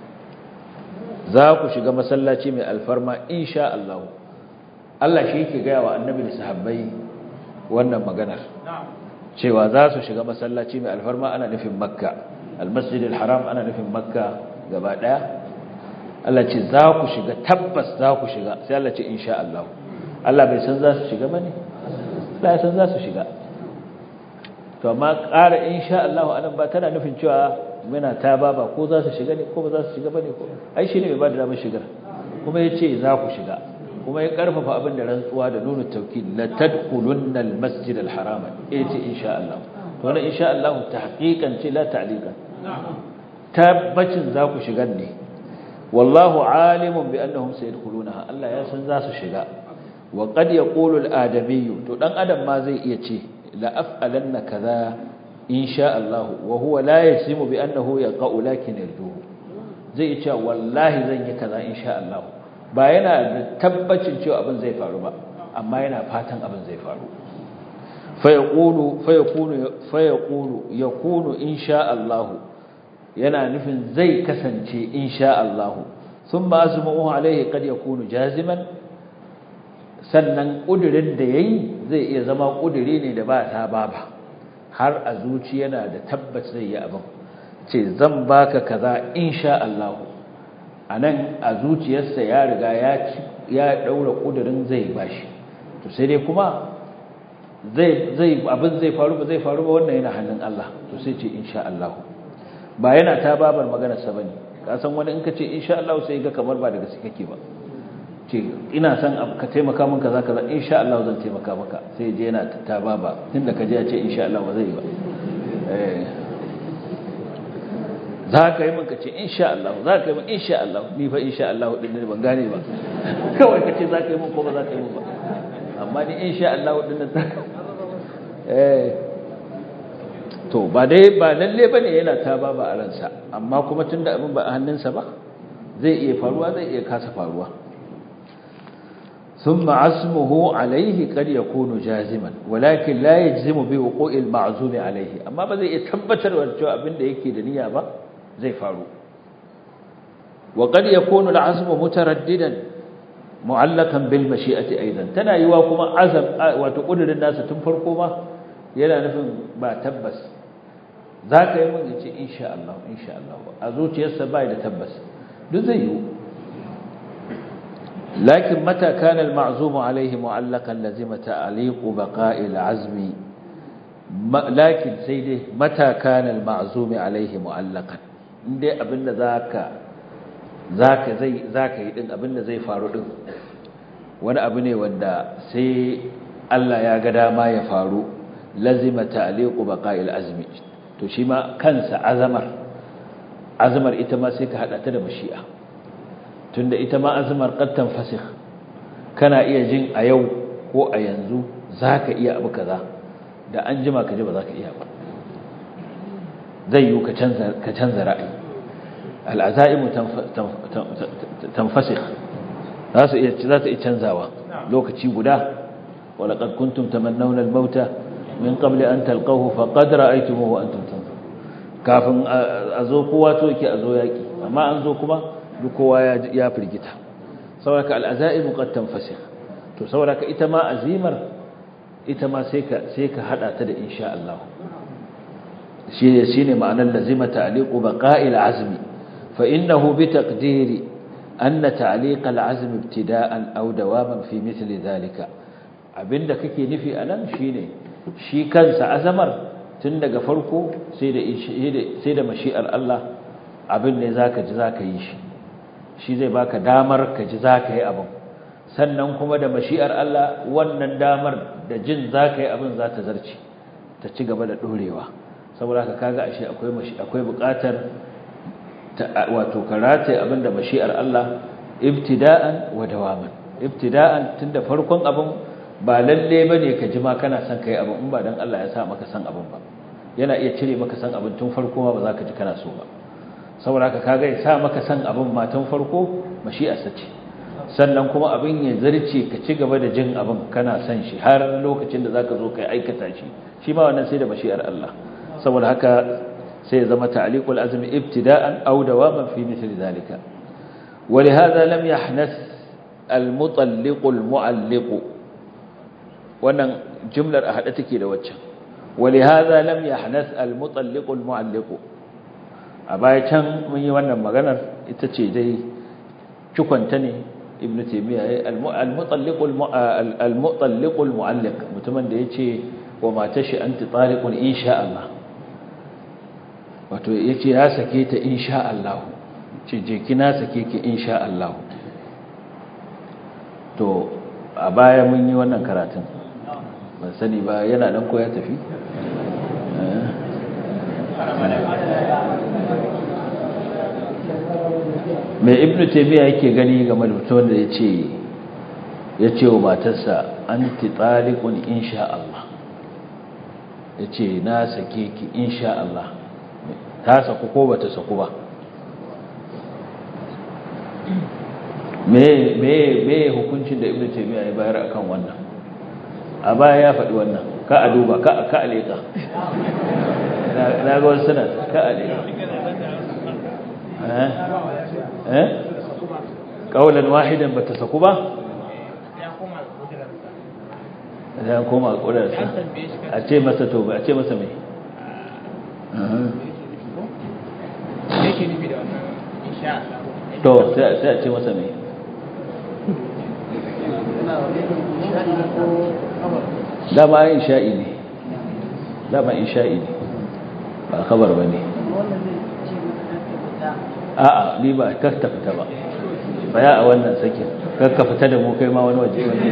[SPEAKER 2] za ku shiga masallaci mai alfarma insha Allah Allah shi yake gaya wa annabi da sahabbai wannan maganar cewa za su shiga masallaci mai alfarma ana nufin makka almasjid alharam ana nufin makka gaba daya Allah ce za ku shiga tabbas za ku shiga sai Allah ce insha Allah Allah bai san za su shiga bane Allah ya san za su shiga to amma ƙara insha Allah anan ba tana nufin cewa muna ta baba ko za su shiga ne ko ba za su shiga bane ko ai shine mai ba da damar shigar kuma yace za ku shiga kuma ya karfafa abin da rantsuwa da nuna taukid la tadkhulunna almasjid alharama yace insha Allah to wannan insha Allah tahqiqan ce la ta'liqan tabbacin za ku shiga ne wallahu alimun bi annahum sayadkhulunaha Allah ya san za su shiga wa qad yaqulu al-adami to dan adam ma zai iya ce la af'alanna kaza insha Allah wa huwa la yasimu bi annahu yaqa'u lakin yarduhu zai ce wallahi zan yi kaza insha Allah ba yana da tabbacin cewa abin zai faru ba amma yana fatan abin zai faru fayaqulu fayakunu fayaqulu yakunu insha Allah yana nufin zai kasance insha Allah thumma azmuhu alaihi qad yakunu jaziman sannan kudirin da yayi zai iya zama kudiri ne da ba ta baba har a zuci yana da tabbas zai yi abin ce zan baka kaza insha Allah anan a zuciyarsa ya riga ya ya daura kudirin zai bashi to sai dai kuma zai zai abin zai faru ba zai faru ba wannan yana hannun Allah to sai ce insha Allah ba yana ta babar maganar sa bane ka san wani in ka ce insha Allah sai ga kamar ba daga gaske kake ba ce ina son ka taimaka min kaza kaza insha Allah zan taimaka maka sai je yana ta baba tunda ka je ya ce insha Allah ba zai yi ba eh za ka yi min ka ce insha Allah za ka yi min insha Allah ni fa insha Allah din ne ban gane ba kawai ka ce za ka yi min ko ba za ka yi min ba amma ni insha Allah din nan eh to ba dai ba lalle bane yana ta baba a ransa amma kuma tunda abin ba a hannunsa ba zai iya faruwa zai iya kasa faruwa ثم عزمه عليه قد يكون جازما ولكن لا يجزم بوقوع المعزوم عليه amma ba zai iya tabbatar da cewa abinda yake da niyya ba zai faru wa qad yakunu al-azm mutaraddidan mu'allaqan bil mashi'ati aidan tana yiwa kuma azam wato kudirin nasa tun farko ma yana nufin ba tabbas zaka yi mun yace insha Allah insha Allah a zuciyarsa bai da tabbas duk zai yiwu لكن متى كان المعزوم عليه معلقا لزم تعليق بقاء العزم لكن سيدي متى كان المعزوم عليه معلقا indai abinda zaka zaka zai zaka yi din abinda zai faru din wani abu ne wanda sai Allah ya ga dama ya faru lazima ta'liqu baqa'il azmi to shi ma kansa azamar azamar ita ma sai ka hada ta da mashi'a tunda ita ma azumar qattan fasikh kana iya jin a yau ko a yanzu zaka iya abu kaza da an jima ka ji ba zaka iya ba zai yi ka canza ka canza ra'ayi al'azaimu tanfasikh za su iya za su iya canzawa lokaci guda wala qad kuntum tamannawna al-mauta min qabli an talqahu faqad ra'aytumuhu wa antum tanzurun kafin a zo kowa to yake a zo yaki amma an zo kuma duk kowa ya firgita saboda al'azaimu qad tanfasikh to saboda ita ma azimar ita ma sai ka sai ka hada ta da insha Allah shine shine ma'anar lazima ta'liqu baqa'il azmi fa innahu bi taqdiri anna ta'liq al-azm ibtida'an aw dawaman fi mithli dhalika abinda kake nufi anan shine shi kansa azamar tun daga farko sai da sai da mashi'ar Allah abin ne zaka ji zaka yi shi shi zai baka damar ka ji zaka yi abin sannan kuma da mashi'ar Allah wannan damar da jin zaka yi abin za ta zarce ta ci gaba da dorewa saboda haka kaga ashe akwai mashi akwai buƙatar wato karate abin da mashi'ar Allah ibtida'an wa dawaman ibtida'an tunda farkon abin ba lalle bane ka ji ma kana son kai abin in ba dan Allah ya sa maka san abin ba yana iya cire maka san abin tun farko ma ba za ka ji kana so ba saboda haka kaga ya sa maka san abin matan farko mashi'arsa ce sannan kuma abin ya zarce ka ci gaba da jin abin kana son shi har lokacin da zaka zo kai aikata shi shi ma wannan sai da mashi'ar Allah saboda haka sai ya zama ta'liqul azmi ibtida'an aw dawaman fi mithli zalika ولهذا لم يحنث المطلق المعلق wannan jumlar a hade take da waccan ولهذا لم يحنث المطلق المعلق a baya can mun yi wannan maganar ita ce dai cikonta ne ibn taymiya al-mutalliq al-mutalliq al-mu'alliq mutumin da yace wa matashi anti taliqun insha Allah wato yace ya sake ta insha Allah ce je kina sake ki insha Allah to a baya mun yi wannan karatun ban sani ba yana dan ko ya tafi mai ibnu taymiya yake gani game da mutum da yace yace wa matarsa anti taliqun insha Allah yace na sake ki insha Allah ta saku ko bata saku ba me me me hukuncin da ibnu taymiya ya bayar akan wannan a baya ya faɗi wannan ka a duba ka ka aleka na ga wasu suna ka aleka eh eh kaulan wahidan bata saku ba ya koma kudarsa a ce masa to ba a ce masa mai to sai a ce masa mai dama yin sha'i ne dama in sha'i ne ba kabar ba ne a'a ni ba kar ta fita ba baya a wannan sakin kar ka fita da mu kai ma wani waje wani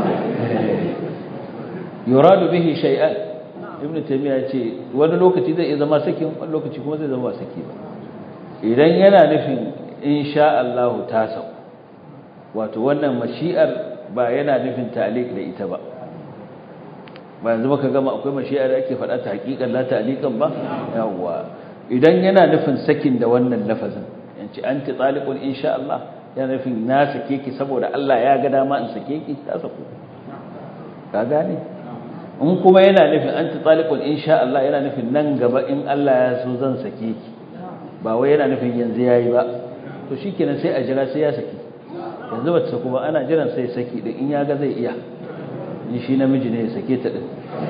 [SPEAKER 2] yuradu bihi shay'an ibn taymiya ce wani lokaci zai zama sakin wani lokaci kuma zai zama ba saki ba idan yana nufin insha Allah ta sau wato wannan mashi'ar ba yana nufin ta'liq da ita ba ba yanzu baka gama akwai mashi'ar da ake faɗa ta haƙiƙan la ta'liqan ba yawa idan yana nufin sakin da wannan lafazin yanci anti taliqun insha Allah yana nufin na sake ki saboda Allah ya ga dama in sake ki ta saku ka gane in kuma yana nufin anti taliqun insha Allah yana nufin nan gaba in Allah ya so zan sake ki ba wai yana nufin yanzu yayi ba to shikenan sai a jira sai ya saki yanzu ba ta saku ba ana jiran sai saki din in ya ga zai iya in shi namiji ne ya sake ta din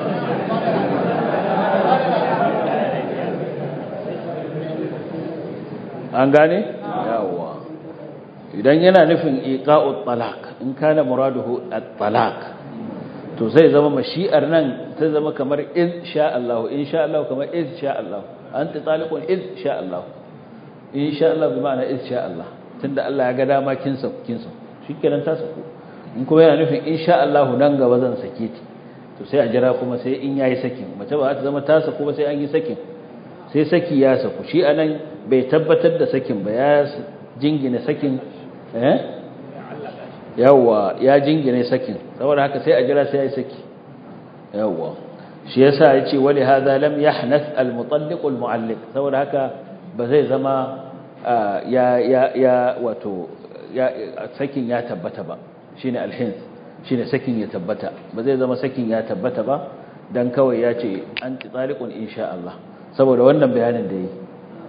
[SPEAKER 2] an gane yawa idan yana nufin iqa'ut talaq in kana muraduhu at-talaq to zai zama mashi'ar nan zai zama kamar in sha Allah in sha Allah kamar in sha Allah anta taliqun in sha Allah in sha Allah bi ma'ana in sha Allah tunda Allah ya ga dama kin sa kin sa shikenan ta saku in kuma yana nufin in sha Allah nan gaba zan sake ti to sai a jira kuma sai in yayi sakin mace ba ta zama ta saku ba sai an yi sakin sai saki ya saku shi anan bai tabbatar da sakin ba ya jingina sakin eh yawa ya jingine sakin saboda haka sai a jira sai ya saki yawa shi yasa yace wali hadha lam yahnath al mutalliq al mualliq saboda haka ba zai zama ya ya ya wato ya sakin ya tabbata ba shine al hins shine sakin ya tabbata ba zai zama sakin ya tabbata ba dan kawai ya ce anti taliqun insha Allah saboda wannan bayanin da yi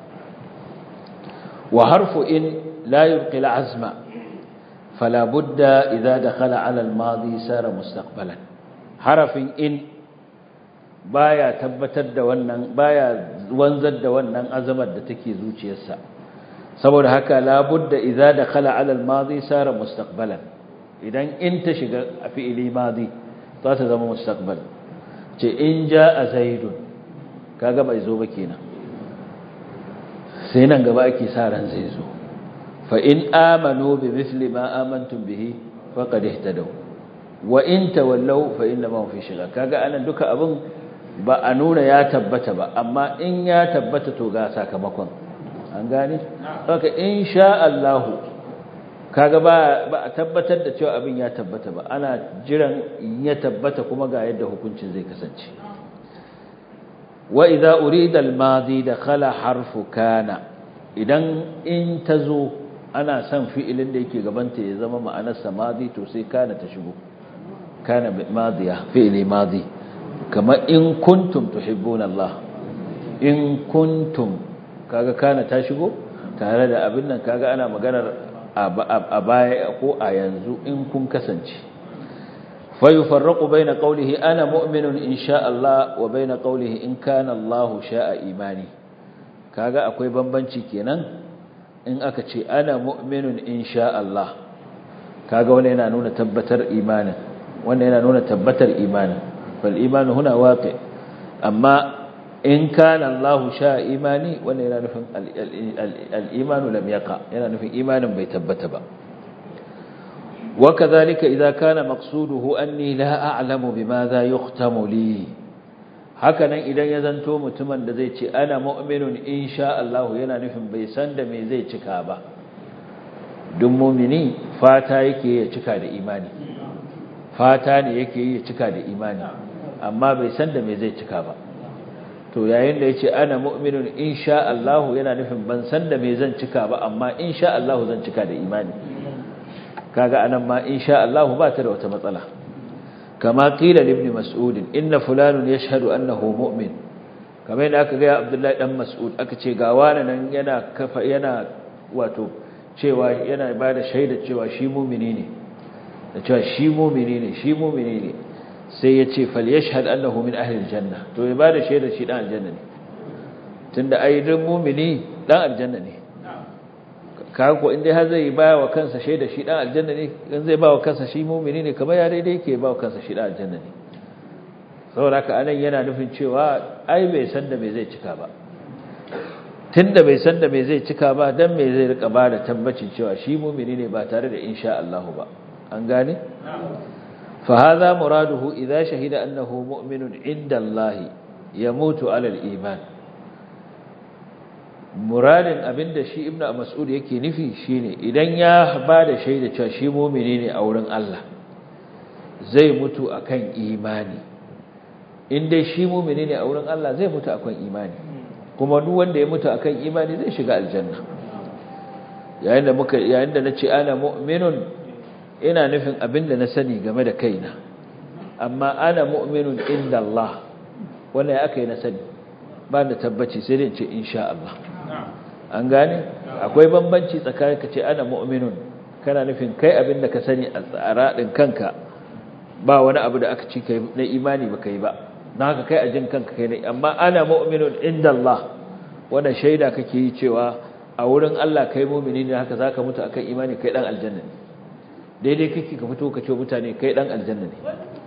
[SPEAKER 2] wa harfu in la yulqi al azma فلا بد إذا دخل على الماضي سار مستقبلا حرف إن baya tabbatar da wannan baya wanzar da wannan azamar da take zuciyarsa saboda haka labudda idza dakhala ala al-madi sara mustaqbalan idan in ta shiga a fi'ili madi za ta zama mustaqbal ce in jaa zaidun kaga bai zo ba kenan sai nan gaba ake sa ran zai zo فإن آمنوا بمثل ما آمنتم به فقد اهتدوا وإن تولوا فإنما هم في شغال kaga anan duka abin ba a nuna ya tabbata ba amma in ya tabbata to ga sakamakon an gane haka insha Allah kaga ba ba a tabbatar da cewa abin ya tabbata ba ana jiran ya tabbata kuma ga yadda hukuncin zai kasance wa idza urida al-madi dakhala harfu kana idan in tazo ana son fi'ilin da yake gabanta ya zama ma'anarsa madi to sai kana ta shigo kana madiya fi'ili madi kamar in kuntum tuhibbuna Allah in kuntum kaga kana ta shigo tare da abin nan kaga ana maganar a baya ko a yanzu in kun kasance fayufarraqu baina qawlihi ana mu'minun insha Allah wa baina qawlihi in kana Allah sha'a imani kaga akwai bambanci kenan in aka ce ana mu'minun insha Allah kaga wannan yana nuna tabbatar imanin wannan yana nuna tabbatar imanin fal imanu huna waqi amma in kana Allahu sha imani wannan yana nufin al-imanu lam yaqa yana nufin imanin bai tabbata ba وكذلك إذا كان مقصوده أني لا أعلم بماذا يختم لي hakanan idan ya zanto mutumin da zai ce ana mu'minun insha Allah yana nufin bai san da me zai cika ba duk mu'mini fata yake ya cika da imani fata ne yake yi ya cika da imani amma bai san da me zai cika ba to yayin da yace ana mu'minun insha Allah yana nufin ban san da me zan cika ba amma insha Allah zan cika da imani kaga anan ma insha Allah ba ta da wata matsala kama qila ibn mas'ud inna fulanun yashhadu annahu mu'min kamar yadda aka ga Abdullahi dan Mas'ud aka ce ga wani nan yana kafa yana wato cewa yana bada shaida cewa shi mu'mini ne da cewa shi mu'mini ne shi mu'mini ne sai ya ce falyashhad annahu min ahli aljanna to ya bada shaida shi dan aljanna ne tunda ai dan mu'mini dan aljanna ne kaga ko indai har zai baya wa kansa shaida shi dan aljanna ne in zai ba wa kansa shi mu'mini ne kamar ya daidai yake ba wa kansa shi dan aljanna ne saboda haka anan yana nufin cewa ai bai san da me zai cika ba tunda bai san da me zai cika ba dan me zai rika ba da tabbacin cewa shi mu'mini ne ba tare da insha Allah ba an gane fa hadha muraduhu idza shahida annahu mu'minun inda Allah yamutu ala al-iman muradin abinda shi ibnu mas'ud yake nufi shine idan ya bada shaida cewa shi mu'mini ne a wurin Allah zai mutu akan imani in dai shi mu'mini ne a wurin Allah zai mutu akan imani kuma duk wanda ya mutu akan imani zai shiga aljanna yayin da muka yayin da nace ana mu'minun ina nufin abinda na sani game da kaina amma ana mu'minun inda Allah wannan ya aka yi na sani ba da tabbaci sai dai ce insha Allah an gane akwai bambanci tsakanin ka ce ana mu'minun kana nufin kai abin da ka sani a tsaradin kanka ba wani abu da aka ci kai na imani ba kai ba na haka kai a jin kanka kai ne amma ana mu'minun inda Allah wannan shaida kake yi cewa a wurin Allah kai mu'mini ne haka zaka mutu akan imani kai dan aljanna ne daidai kake ka fito ka ce mutane kai dan aljanna ne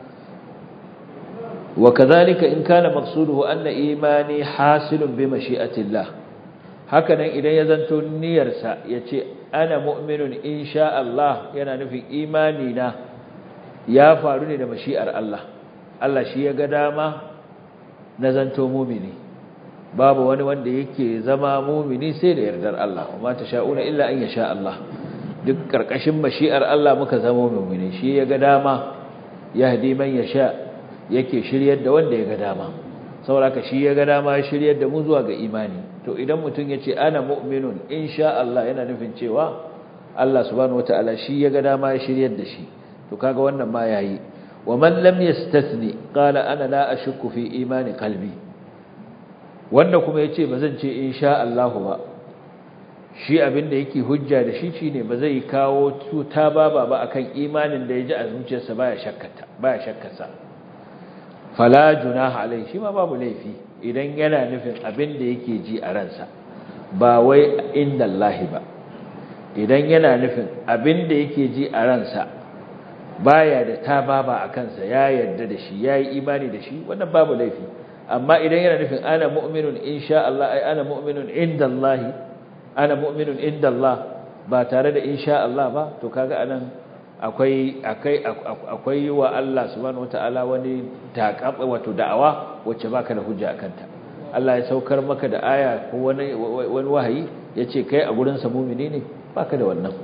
[SPEAKER 2] wa kadhalika in kana maqsuduhu anna imani hasilun bi mashi'atillah hakanan idan ya zanto niyyarsa ya ce ana mu'minun insha Allah yana nufin imani na ya faru ne da mashi'ar Allah Allah shi ya ga dama na zanto mumini babu wani wanda yake zama mumini sai da yardar Allah amma ta sha'una illa an yasha Allah duk karkashin mashi'ar Allah muka zama mumini shi ya ga dama yahdi man yasha yake shiryar da wanda ya ga dama saboda shi ya ga dama ya shiryar da mu zuwa ga imani to idan mutum ya ce ana mu'minun insha Allah yana nufin cewa Allah subhanahu wataala shi ya ga dama ya shiryar da shi to kaga wannan ma yayi wa man lam yastathni qala ana la ashukku fi imani qalbi wanda kuma yace bazan ce insha Allah ba shi abinda yake hujja da shi shine ba zai kawo tuta baba ba akan imanin da ya ji a zuciyarsa baya shakkata baya shakkarsa fala junaha alai shi ma babu laifi idan yana nufin abin da yake ji a ransa ba wai inda Allah ba idan yana nufin abin da yake ji a ransa baya da tababa a kansa ya yarda da shi yayi imani da shi wannan babu laifi amma idan yana nufin ana mu'minun insha Allah ai ana mu'minun inda Allah ana mu'minun inda Allah ba tare da insha Allah ba to kaga anan akwai akai akwai wa Allah subhanahu wataala wani taqab wato da'awa wacce baka da hujja akan ta Allah ya saukar maka da aya ko wani wani wahayi yace kai a gurin sa mu'mini ne baka da wannan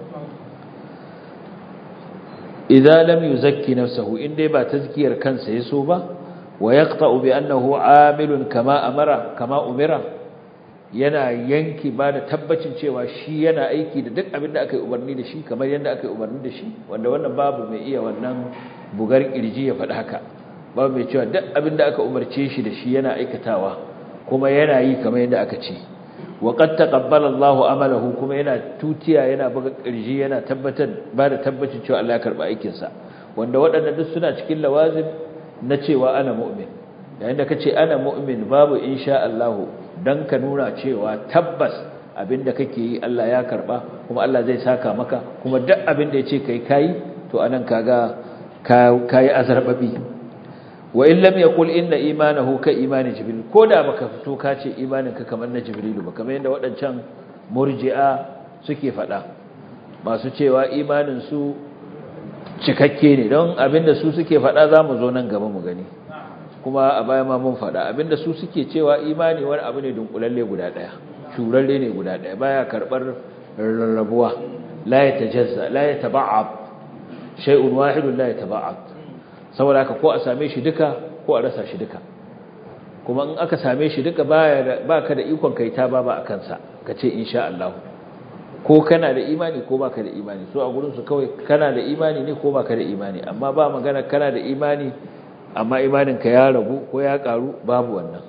[SPEAKER 2] idza lam yuzakki nafsuhu indai ba tazkiyar kansa yaso ba wa yaqta'u bi annahu amilun kama amara kama umira yana yanki ba da tabbacin cewa shi yana aiki da duk abin da aka yi umarni da shi kamar yadda aka yi umarni da shi wanda wannan babu mai iya wannan bugar kirji ya faɗi haka babu mai cewa duk abin da aka umarce shi da shi yana aikatawa kuma yana yi kamar yadda aka ce wa qad taqabbala Allahu amalahu kuma yana tutiya yana buga kirji yana tabbatar ba da tabbacin cewa Allah ya karba aikin sa wanda waɗannan duk suna cikin lawazim na cewa ana mu'min yayin da kace ana mu'min babu insha Allah dan ka nuna cewa tabbas abinda kake yi Allah ya karba kuma Allah zai saka maka kuma duk abinda yace kai kai to anan kaga kai azarbabi wa in lam yaqul inna imanahu ka imani jibril koda baka fito ka ce imanin ka kamar na jibril ba kamar yadda waɗancan murji'a suke faɗa masu cewa imanin su cikakke ne don abinda su suke faɗa zamu zo nan gaba mu gani kuma a baya ma mun faɗa abinda su suke cewa imani wani abu ne dunkulalle guda ɗaya shuralle ne guda ɗaya baya karɓar rarrabuwa la yatajazza la yataba'ab shay'un wahidun la yataba'ab saboda haka ko a same shi duka ko a rasa shi duka kuma in aka same shi duka baya baka da ikon kai ta baba akan sa kace insha Allah ko kana da imani ko baka da imani so a gurin su kawai kana da imani ne ko baka da imani amma ba magana kana da imani amma imaninka ya ragu ko ya karu babu wannan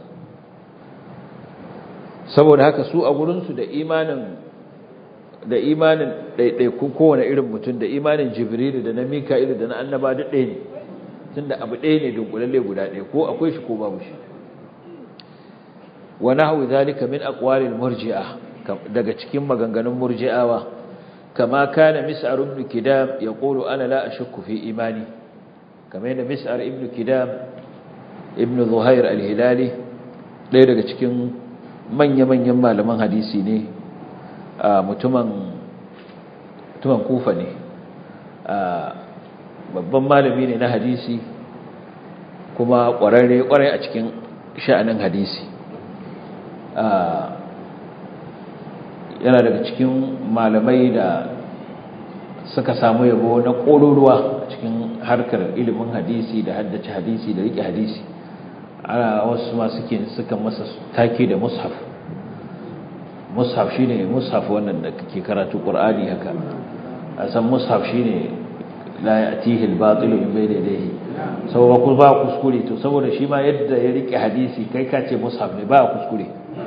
[SPEAKER 2] saboda haka su a gurinsu da imanin da imanin ɗaiɗaikun kowane irin mutum da imanin jibrilu da na mika'ilu da na annaba duk ɗaya ne tun da abu ɗaya ne dunkulalle guda ɗaya ko akwai shi ko babu shi wa nahwu zalika min aqwalil murji'a daga cikin maganganun murji'awa kama kana mis'ar ibn kidam yaqulu ana la ashukku fi imani kamar yadda mis'ar ibn kidam ibn zuhair al-hilali ɗaya daga cikin manya-manyan malaman hadisi ne mutumin mutumin kufa ne babban malami ne na hadisi kuma ƙwararre ƙwarai a cikin sha'anin hadisi yana daga cikin malamai da suka samu yabo na ƙoruruwa a cikin harkar ilimin hadisi da haddace hadisi da riƙe hadisi ana wasu ma suke suka masa take da mushaf mushaf shine mushaf wannan da kake karatu qur'ani haka a san mushaf shine la ya'tihi al-batil min bayni yadayhi saboda ku ba kuskure to saboda shi ma yadda ya rike hadisi kai ka ce mushaf ne ba kuskure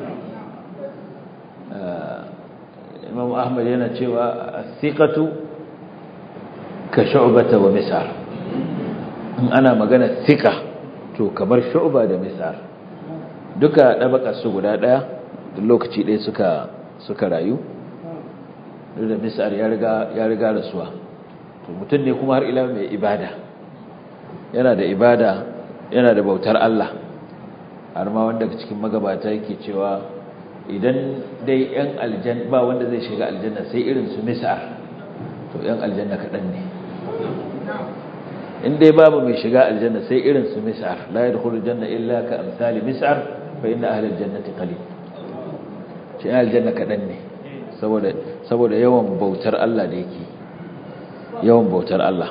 [SPEAKER 2] Imam Ahmad yana cewa as-siqatu ka shu'bata wa misar in ana magana thiqa to kamar shu'ba da misar duka dabakar su guda daya duk lokaci ɗaya suka suka rayu duk da misar ya riga ya riga rasuwa to mutum ne kuma har ila mai ibada yana da ibada yana da bautar Allah har ma wanda cikin magabata yake cewa idan dai yan aljanna ba wanda zai shiga aljanna sai irin su misar to yan aljanna kaɗan ne in dai babu mai shiga aljanna sai irin su mis'ar la yadkhulu janna illa ka amsali mis'ar fa inna ahli aljannati qalil shi aljanna kadan ne saboda saboda yawan bautar Allah da yake yawan bautar Allah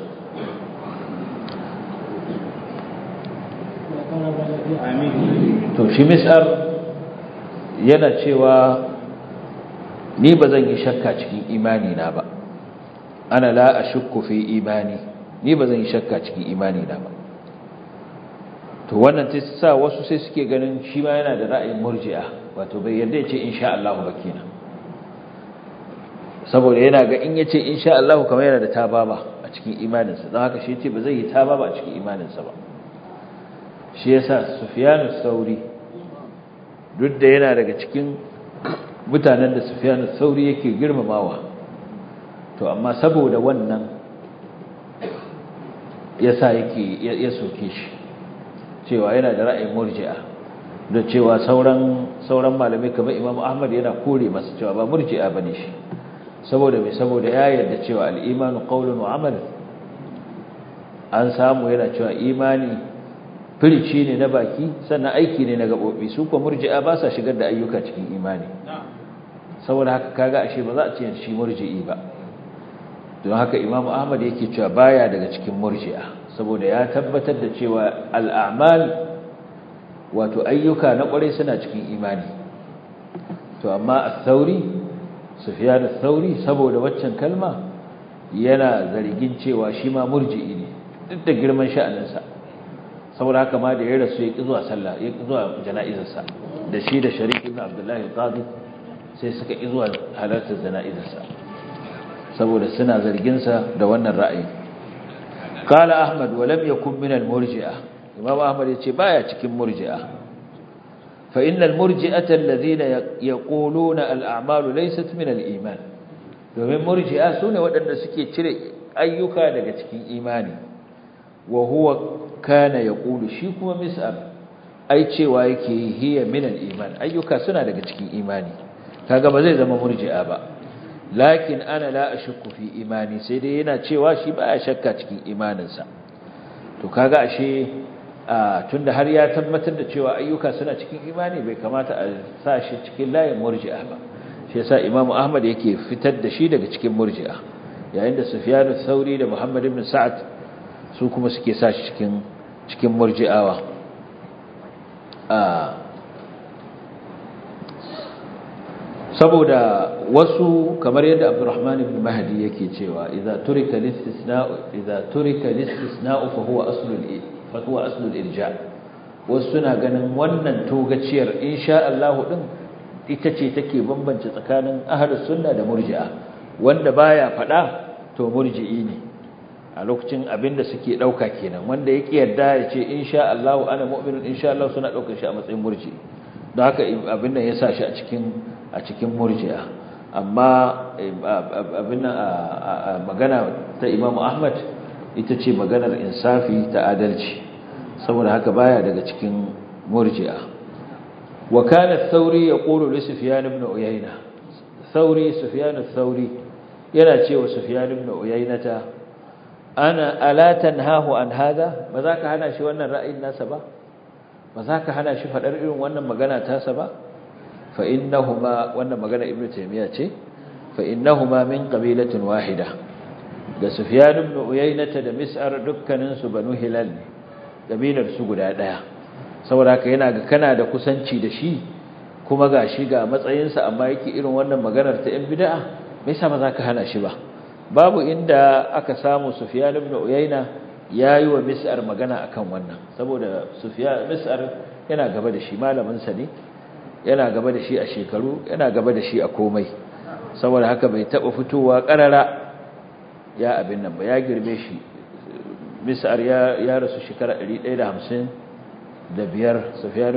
[SPEAKER 2] to shi mis'ar yana cewa ni ba zan yi shakka cikin imani na ba ana la ashukku fi imani ni ba zan yi shakka cikin imani na ba to wannan ta sa wasu sai suke ganin shi ma yana da ra'ayin murji'a wato bai yarda ya ce insha Allah ba kenan saboda yana ga in ya ce insha Allah kamar yana da tababa a cikin imaninsa don haka shi ce ba zai yi tababa a cikin imaninsa ba shi yasa Sufyanu Sauri duk da yana daga cikin mutanen da Sufyanu Sauri yake girmamawa to amma saboda wannan yasa yake ya soke shi cewa yana da ra'ayin murji'a da cewa sauran sauran malamai kamar Imam Ahmad yana kore masa cewa ba murji'a bane shi saboda me saboda ya yarda cewa al-imanu qawlun wa amal an samu yana cewa imani firici ne na baki sannan aiki ne na gabobi su kuma murji'a ba sa shigar da ayyuka cikin imani saboda haka kaga ashe ba za a ce shi murji'i ba don haka Imam Ahmad yake cewa baya daga cikin murji'a saboda ya tabbatar da cewa al'amal wato ayyuka na kwarai suna cikin imani to amma al-thauri sufyan al-thauri saboda waccan kalma yana zargin cewa shi ma murji'i ne duk da girman sha'aninsa saboda haka ma da ya rasu ya ƙi zuwa sallah ya ƙi zuwa jana'izarsa da shi da sharik ibn abdullahi al-qadi sai suka ƙi zuwa halartar jana'izarsa saboda suna zarginsa da wannan ra'ayi qala ahmad wa lam yakun min al-murji'a imam ahmad yace baya cikin murji'a fa innal murji'ata alladhina yaquluna al-a'malu laysat min al-iman domin murji'a sune waɗanda suke cire ayyuka daga cikin imani wa huwa kana yaqulu shi kuma mis'ar ai cewa yake hiya min al-iman ayyuka suna daga cikin imani kaga ba zai zama murji'a ba lakin ana la ashukku fi imani sai dai yana cewa shi baya shakka cikin imaninsa to kaga ashe tunda har ya tabbatar da cewa ayyuka suna cikin imani bai kamata a sa shi cikin layin murji'a ba shi yasa Imam Ahmad yake fitar da shi daga cikin murji'a yayin da Sufyan ath-Thauri da Muhammad ibn Sa'ad su kuma suke sa shi cikin cikin murji'awa saboda wasu kamar yadda Abdurrahman ibn Mahdi yake cewa idza turika listisna'u idza turika listisna'u fa huwa aslul fa huwa aslul irja wasu suna ganin wannan togaciyar insha Allah din ita ce take bambance tsakanin ahlus sunna da murji'a wanda baya fada to murji'i ne a lokacin abinda suke dauka kenan wanda yake yarda ya ce insha Allah ana mu'minun insha Allah suna daukar shi a matsayin murji'i don haka abin nan ya sa shi a cikin a cikin murji'a amma abin magana ta Imam Ahmad ita ce maganar insafi ta adalci saboda haka baya daga cikin murji'a wa kana Thauri yaqulu li Sufyan ibn Uyayna Thauri Sufyan Thauri yana cewa Sufyan ibn Uyaynata ana ala tanhahu an hada ba za ka hana shi wannan ra'ayin nasa ba ba za ka hana shi faɗar irin wannan magana tasa ba fa innahuma wannan magana ibnu taymiya ce fa innahuma min qabilatin wahida da sufyan ibn uyaynata da mis'ar dukkanin su banu hilal ne kabilar su guda daya saboda haka yana ga kana da kusanci da shi kuma ga shi ga matsayinsa amma yake irin wannan maganar ta yan bid'a me yasa ba za ka hana shi ba babu inda aka samu sufyan ibn uyayna yayi wa mis'ar magana akan wannan saboda sufyan mis'ar yana gaba da shi malamin sa ne yana gaba da shi a shekaru yana gaba da shi a komai saboda haka bai taba fitowa karara ya abin nan ba ya girme shi mis'ar ya ya rasu shekara 150 da biyar sufyan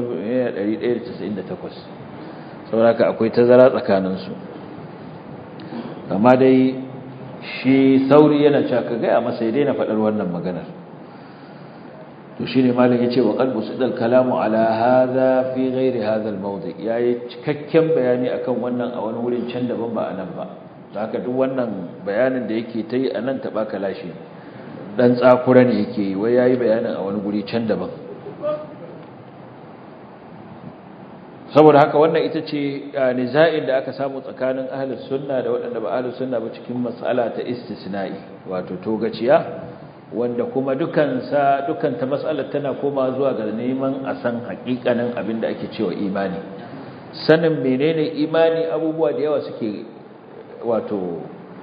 [SPEAKER 2] 198 saboda haka akwai tazara tsakanin su amma dai shi sauri yana cewa ka gaya masa ya daina faɗar wannan maganar to shi ne malin ya ce wa ƙalbu su ɗal kalamu ala haza fi gairi haza mawdi ya yi cikakken bayani akan wannan a wani wurin can daban ba a nan ba ta haka duk wannan bayanin da yake ta yi a nan taɓa kalashi ɗan tsakura ne yake yi wai ya yi bayanin a wani guri can daban saboda haka wannan ita ce niza'in da aka samu tsakanin ahlus sunna da waɗanda ba ahlus sunna ba cikin mas'ala ta istisna'i wato togaciya wanda kuma dukansa dukanta mas'alar tana koma zuwa ga neman a san haƙiƙanin abin da ake cewa imani sanin menene imani abubuwa da yawa suke wato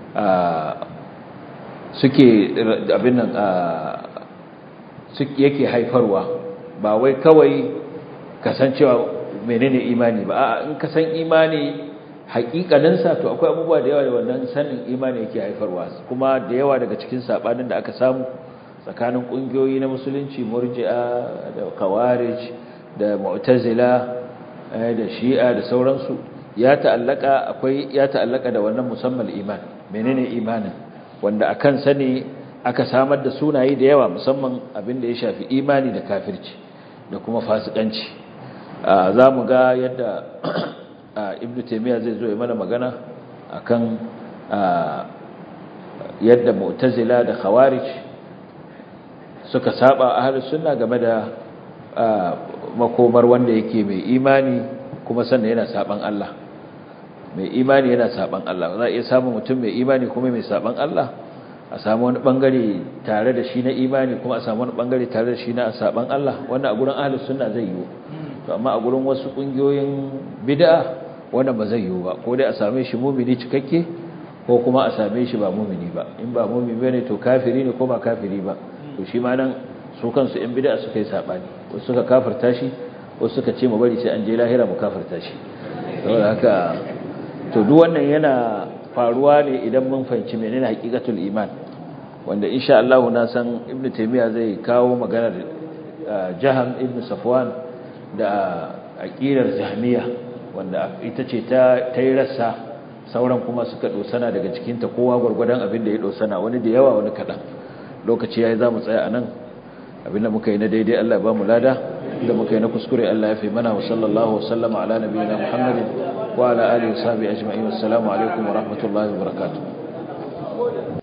[SPEAKER 2] suke abin nan suke yake haifarwa ba wai kawai kasancewa menene imani ba a'a in ka san imani hakikaninsa to akwai abubuwa da yawa da wannan sanin imani yake haifarwa kuma da yawa daga cikin sabanin da aka samu tsakanin kungiyoyi na musulunci murji'a da khawarij da mu'tazila da shi'a da sauransu ya ta'allaka akwai ya ta'allaka da wannan musammal iman menene imanin wanda akan sani aka samar da sunaye da yawa musamman abin da ya shafi imani da kafirci da kuma fasikanci za mu ga yadda ibn taimiyya zai zo ya mana magana akan yadda mu'tazila da khawarij suka saba ahlus sunna game da makomar wanda yake mai imani kuma sannan yana saban Allah mai imani yana saban Allah za a iya samun mutum mai imani kuma mai saban Allah a samu wani bangare tare da shi na imani kuma a samu wani bangare tare da shi na saban Allah wannan a gurin ahlus sunna zai yi to amma a gurin wasu kungiyoyin bid'a wannan ba zai yiwu ba ko dai a same shi mumini cikakke ko kuma a same shi ba mumini ba in ba mumini bane to kafiri ne ko ba kafiri ba to shi ma nan su kansu yan bid'a suka yi sabani wasu suka kafirta shi wasu suka ce mu bari sai an je lahira mu kafirta shi saboda haka to duk wannan yana faruwa ne idan mun fahimci menene haqiqatul iman wanda insha Allah na san ibnu taymiya zai kawo maganar jaham ibnu safwan da aqidar jahmiya wanda ita ce ta tayi rassa sauran kuma suka dosana daga cikin ta kowa gurgurdan abin da ya dosana wani da yawa wani kadan lokaci yayi zamu tsaya anan abinda muka yi na daidai Allah ya ba mu lada da muka yi na kuskure Allah ya fi mana wa sallallahu wasallama ala nabiyina Muhammadin wa ala alihi wa sahbihi ajma'in assalamu alaikum wa rahmatullahi wa barakatuh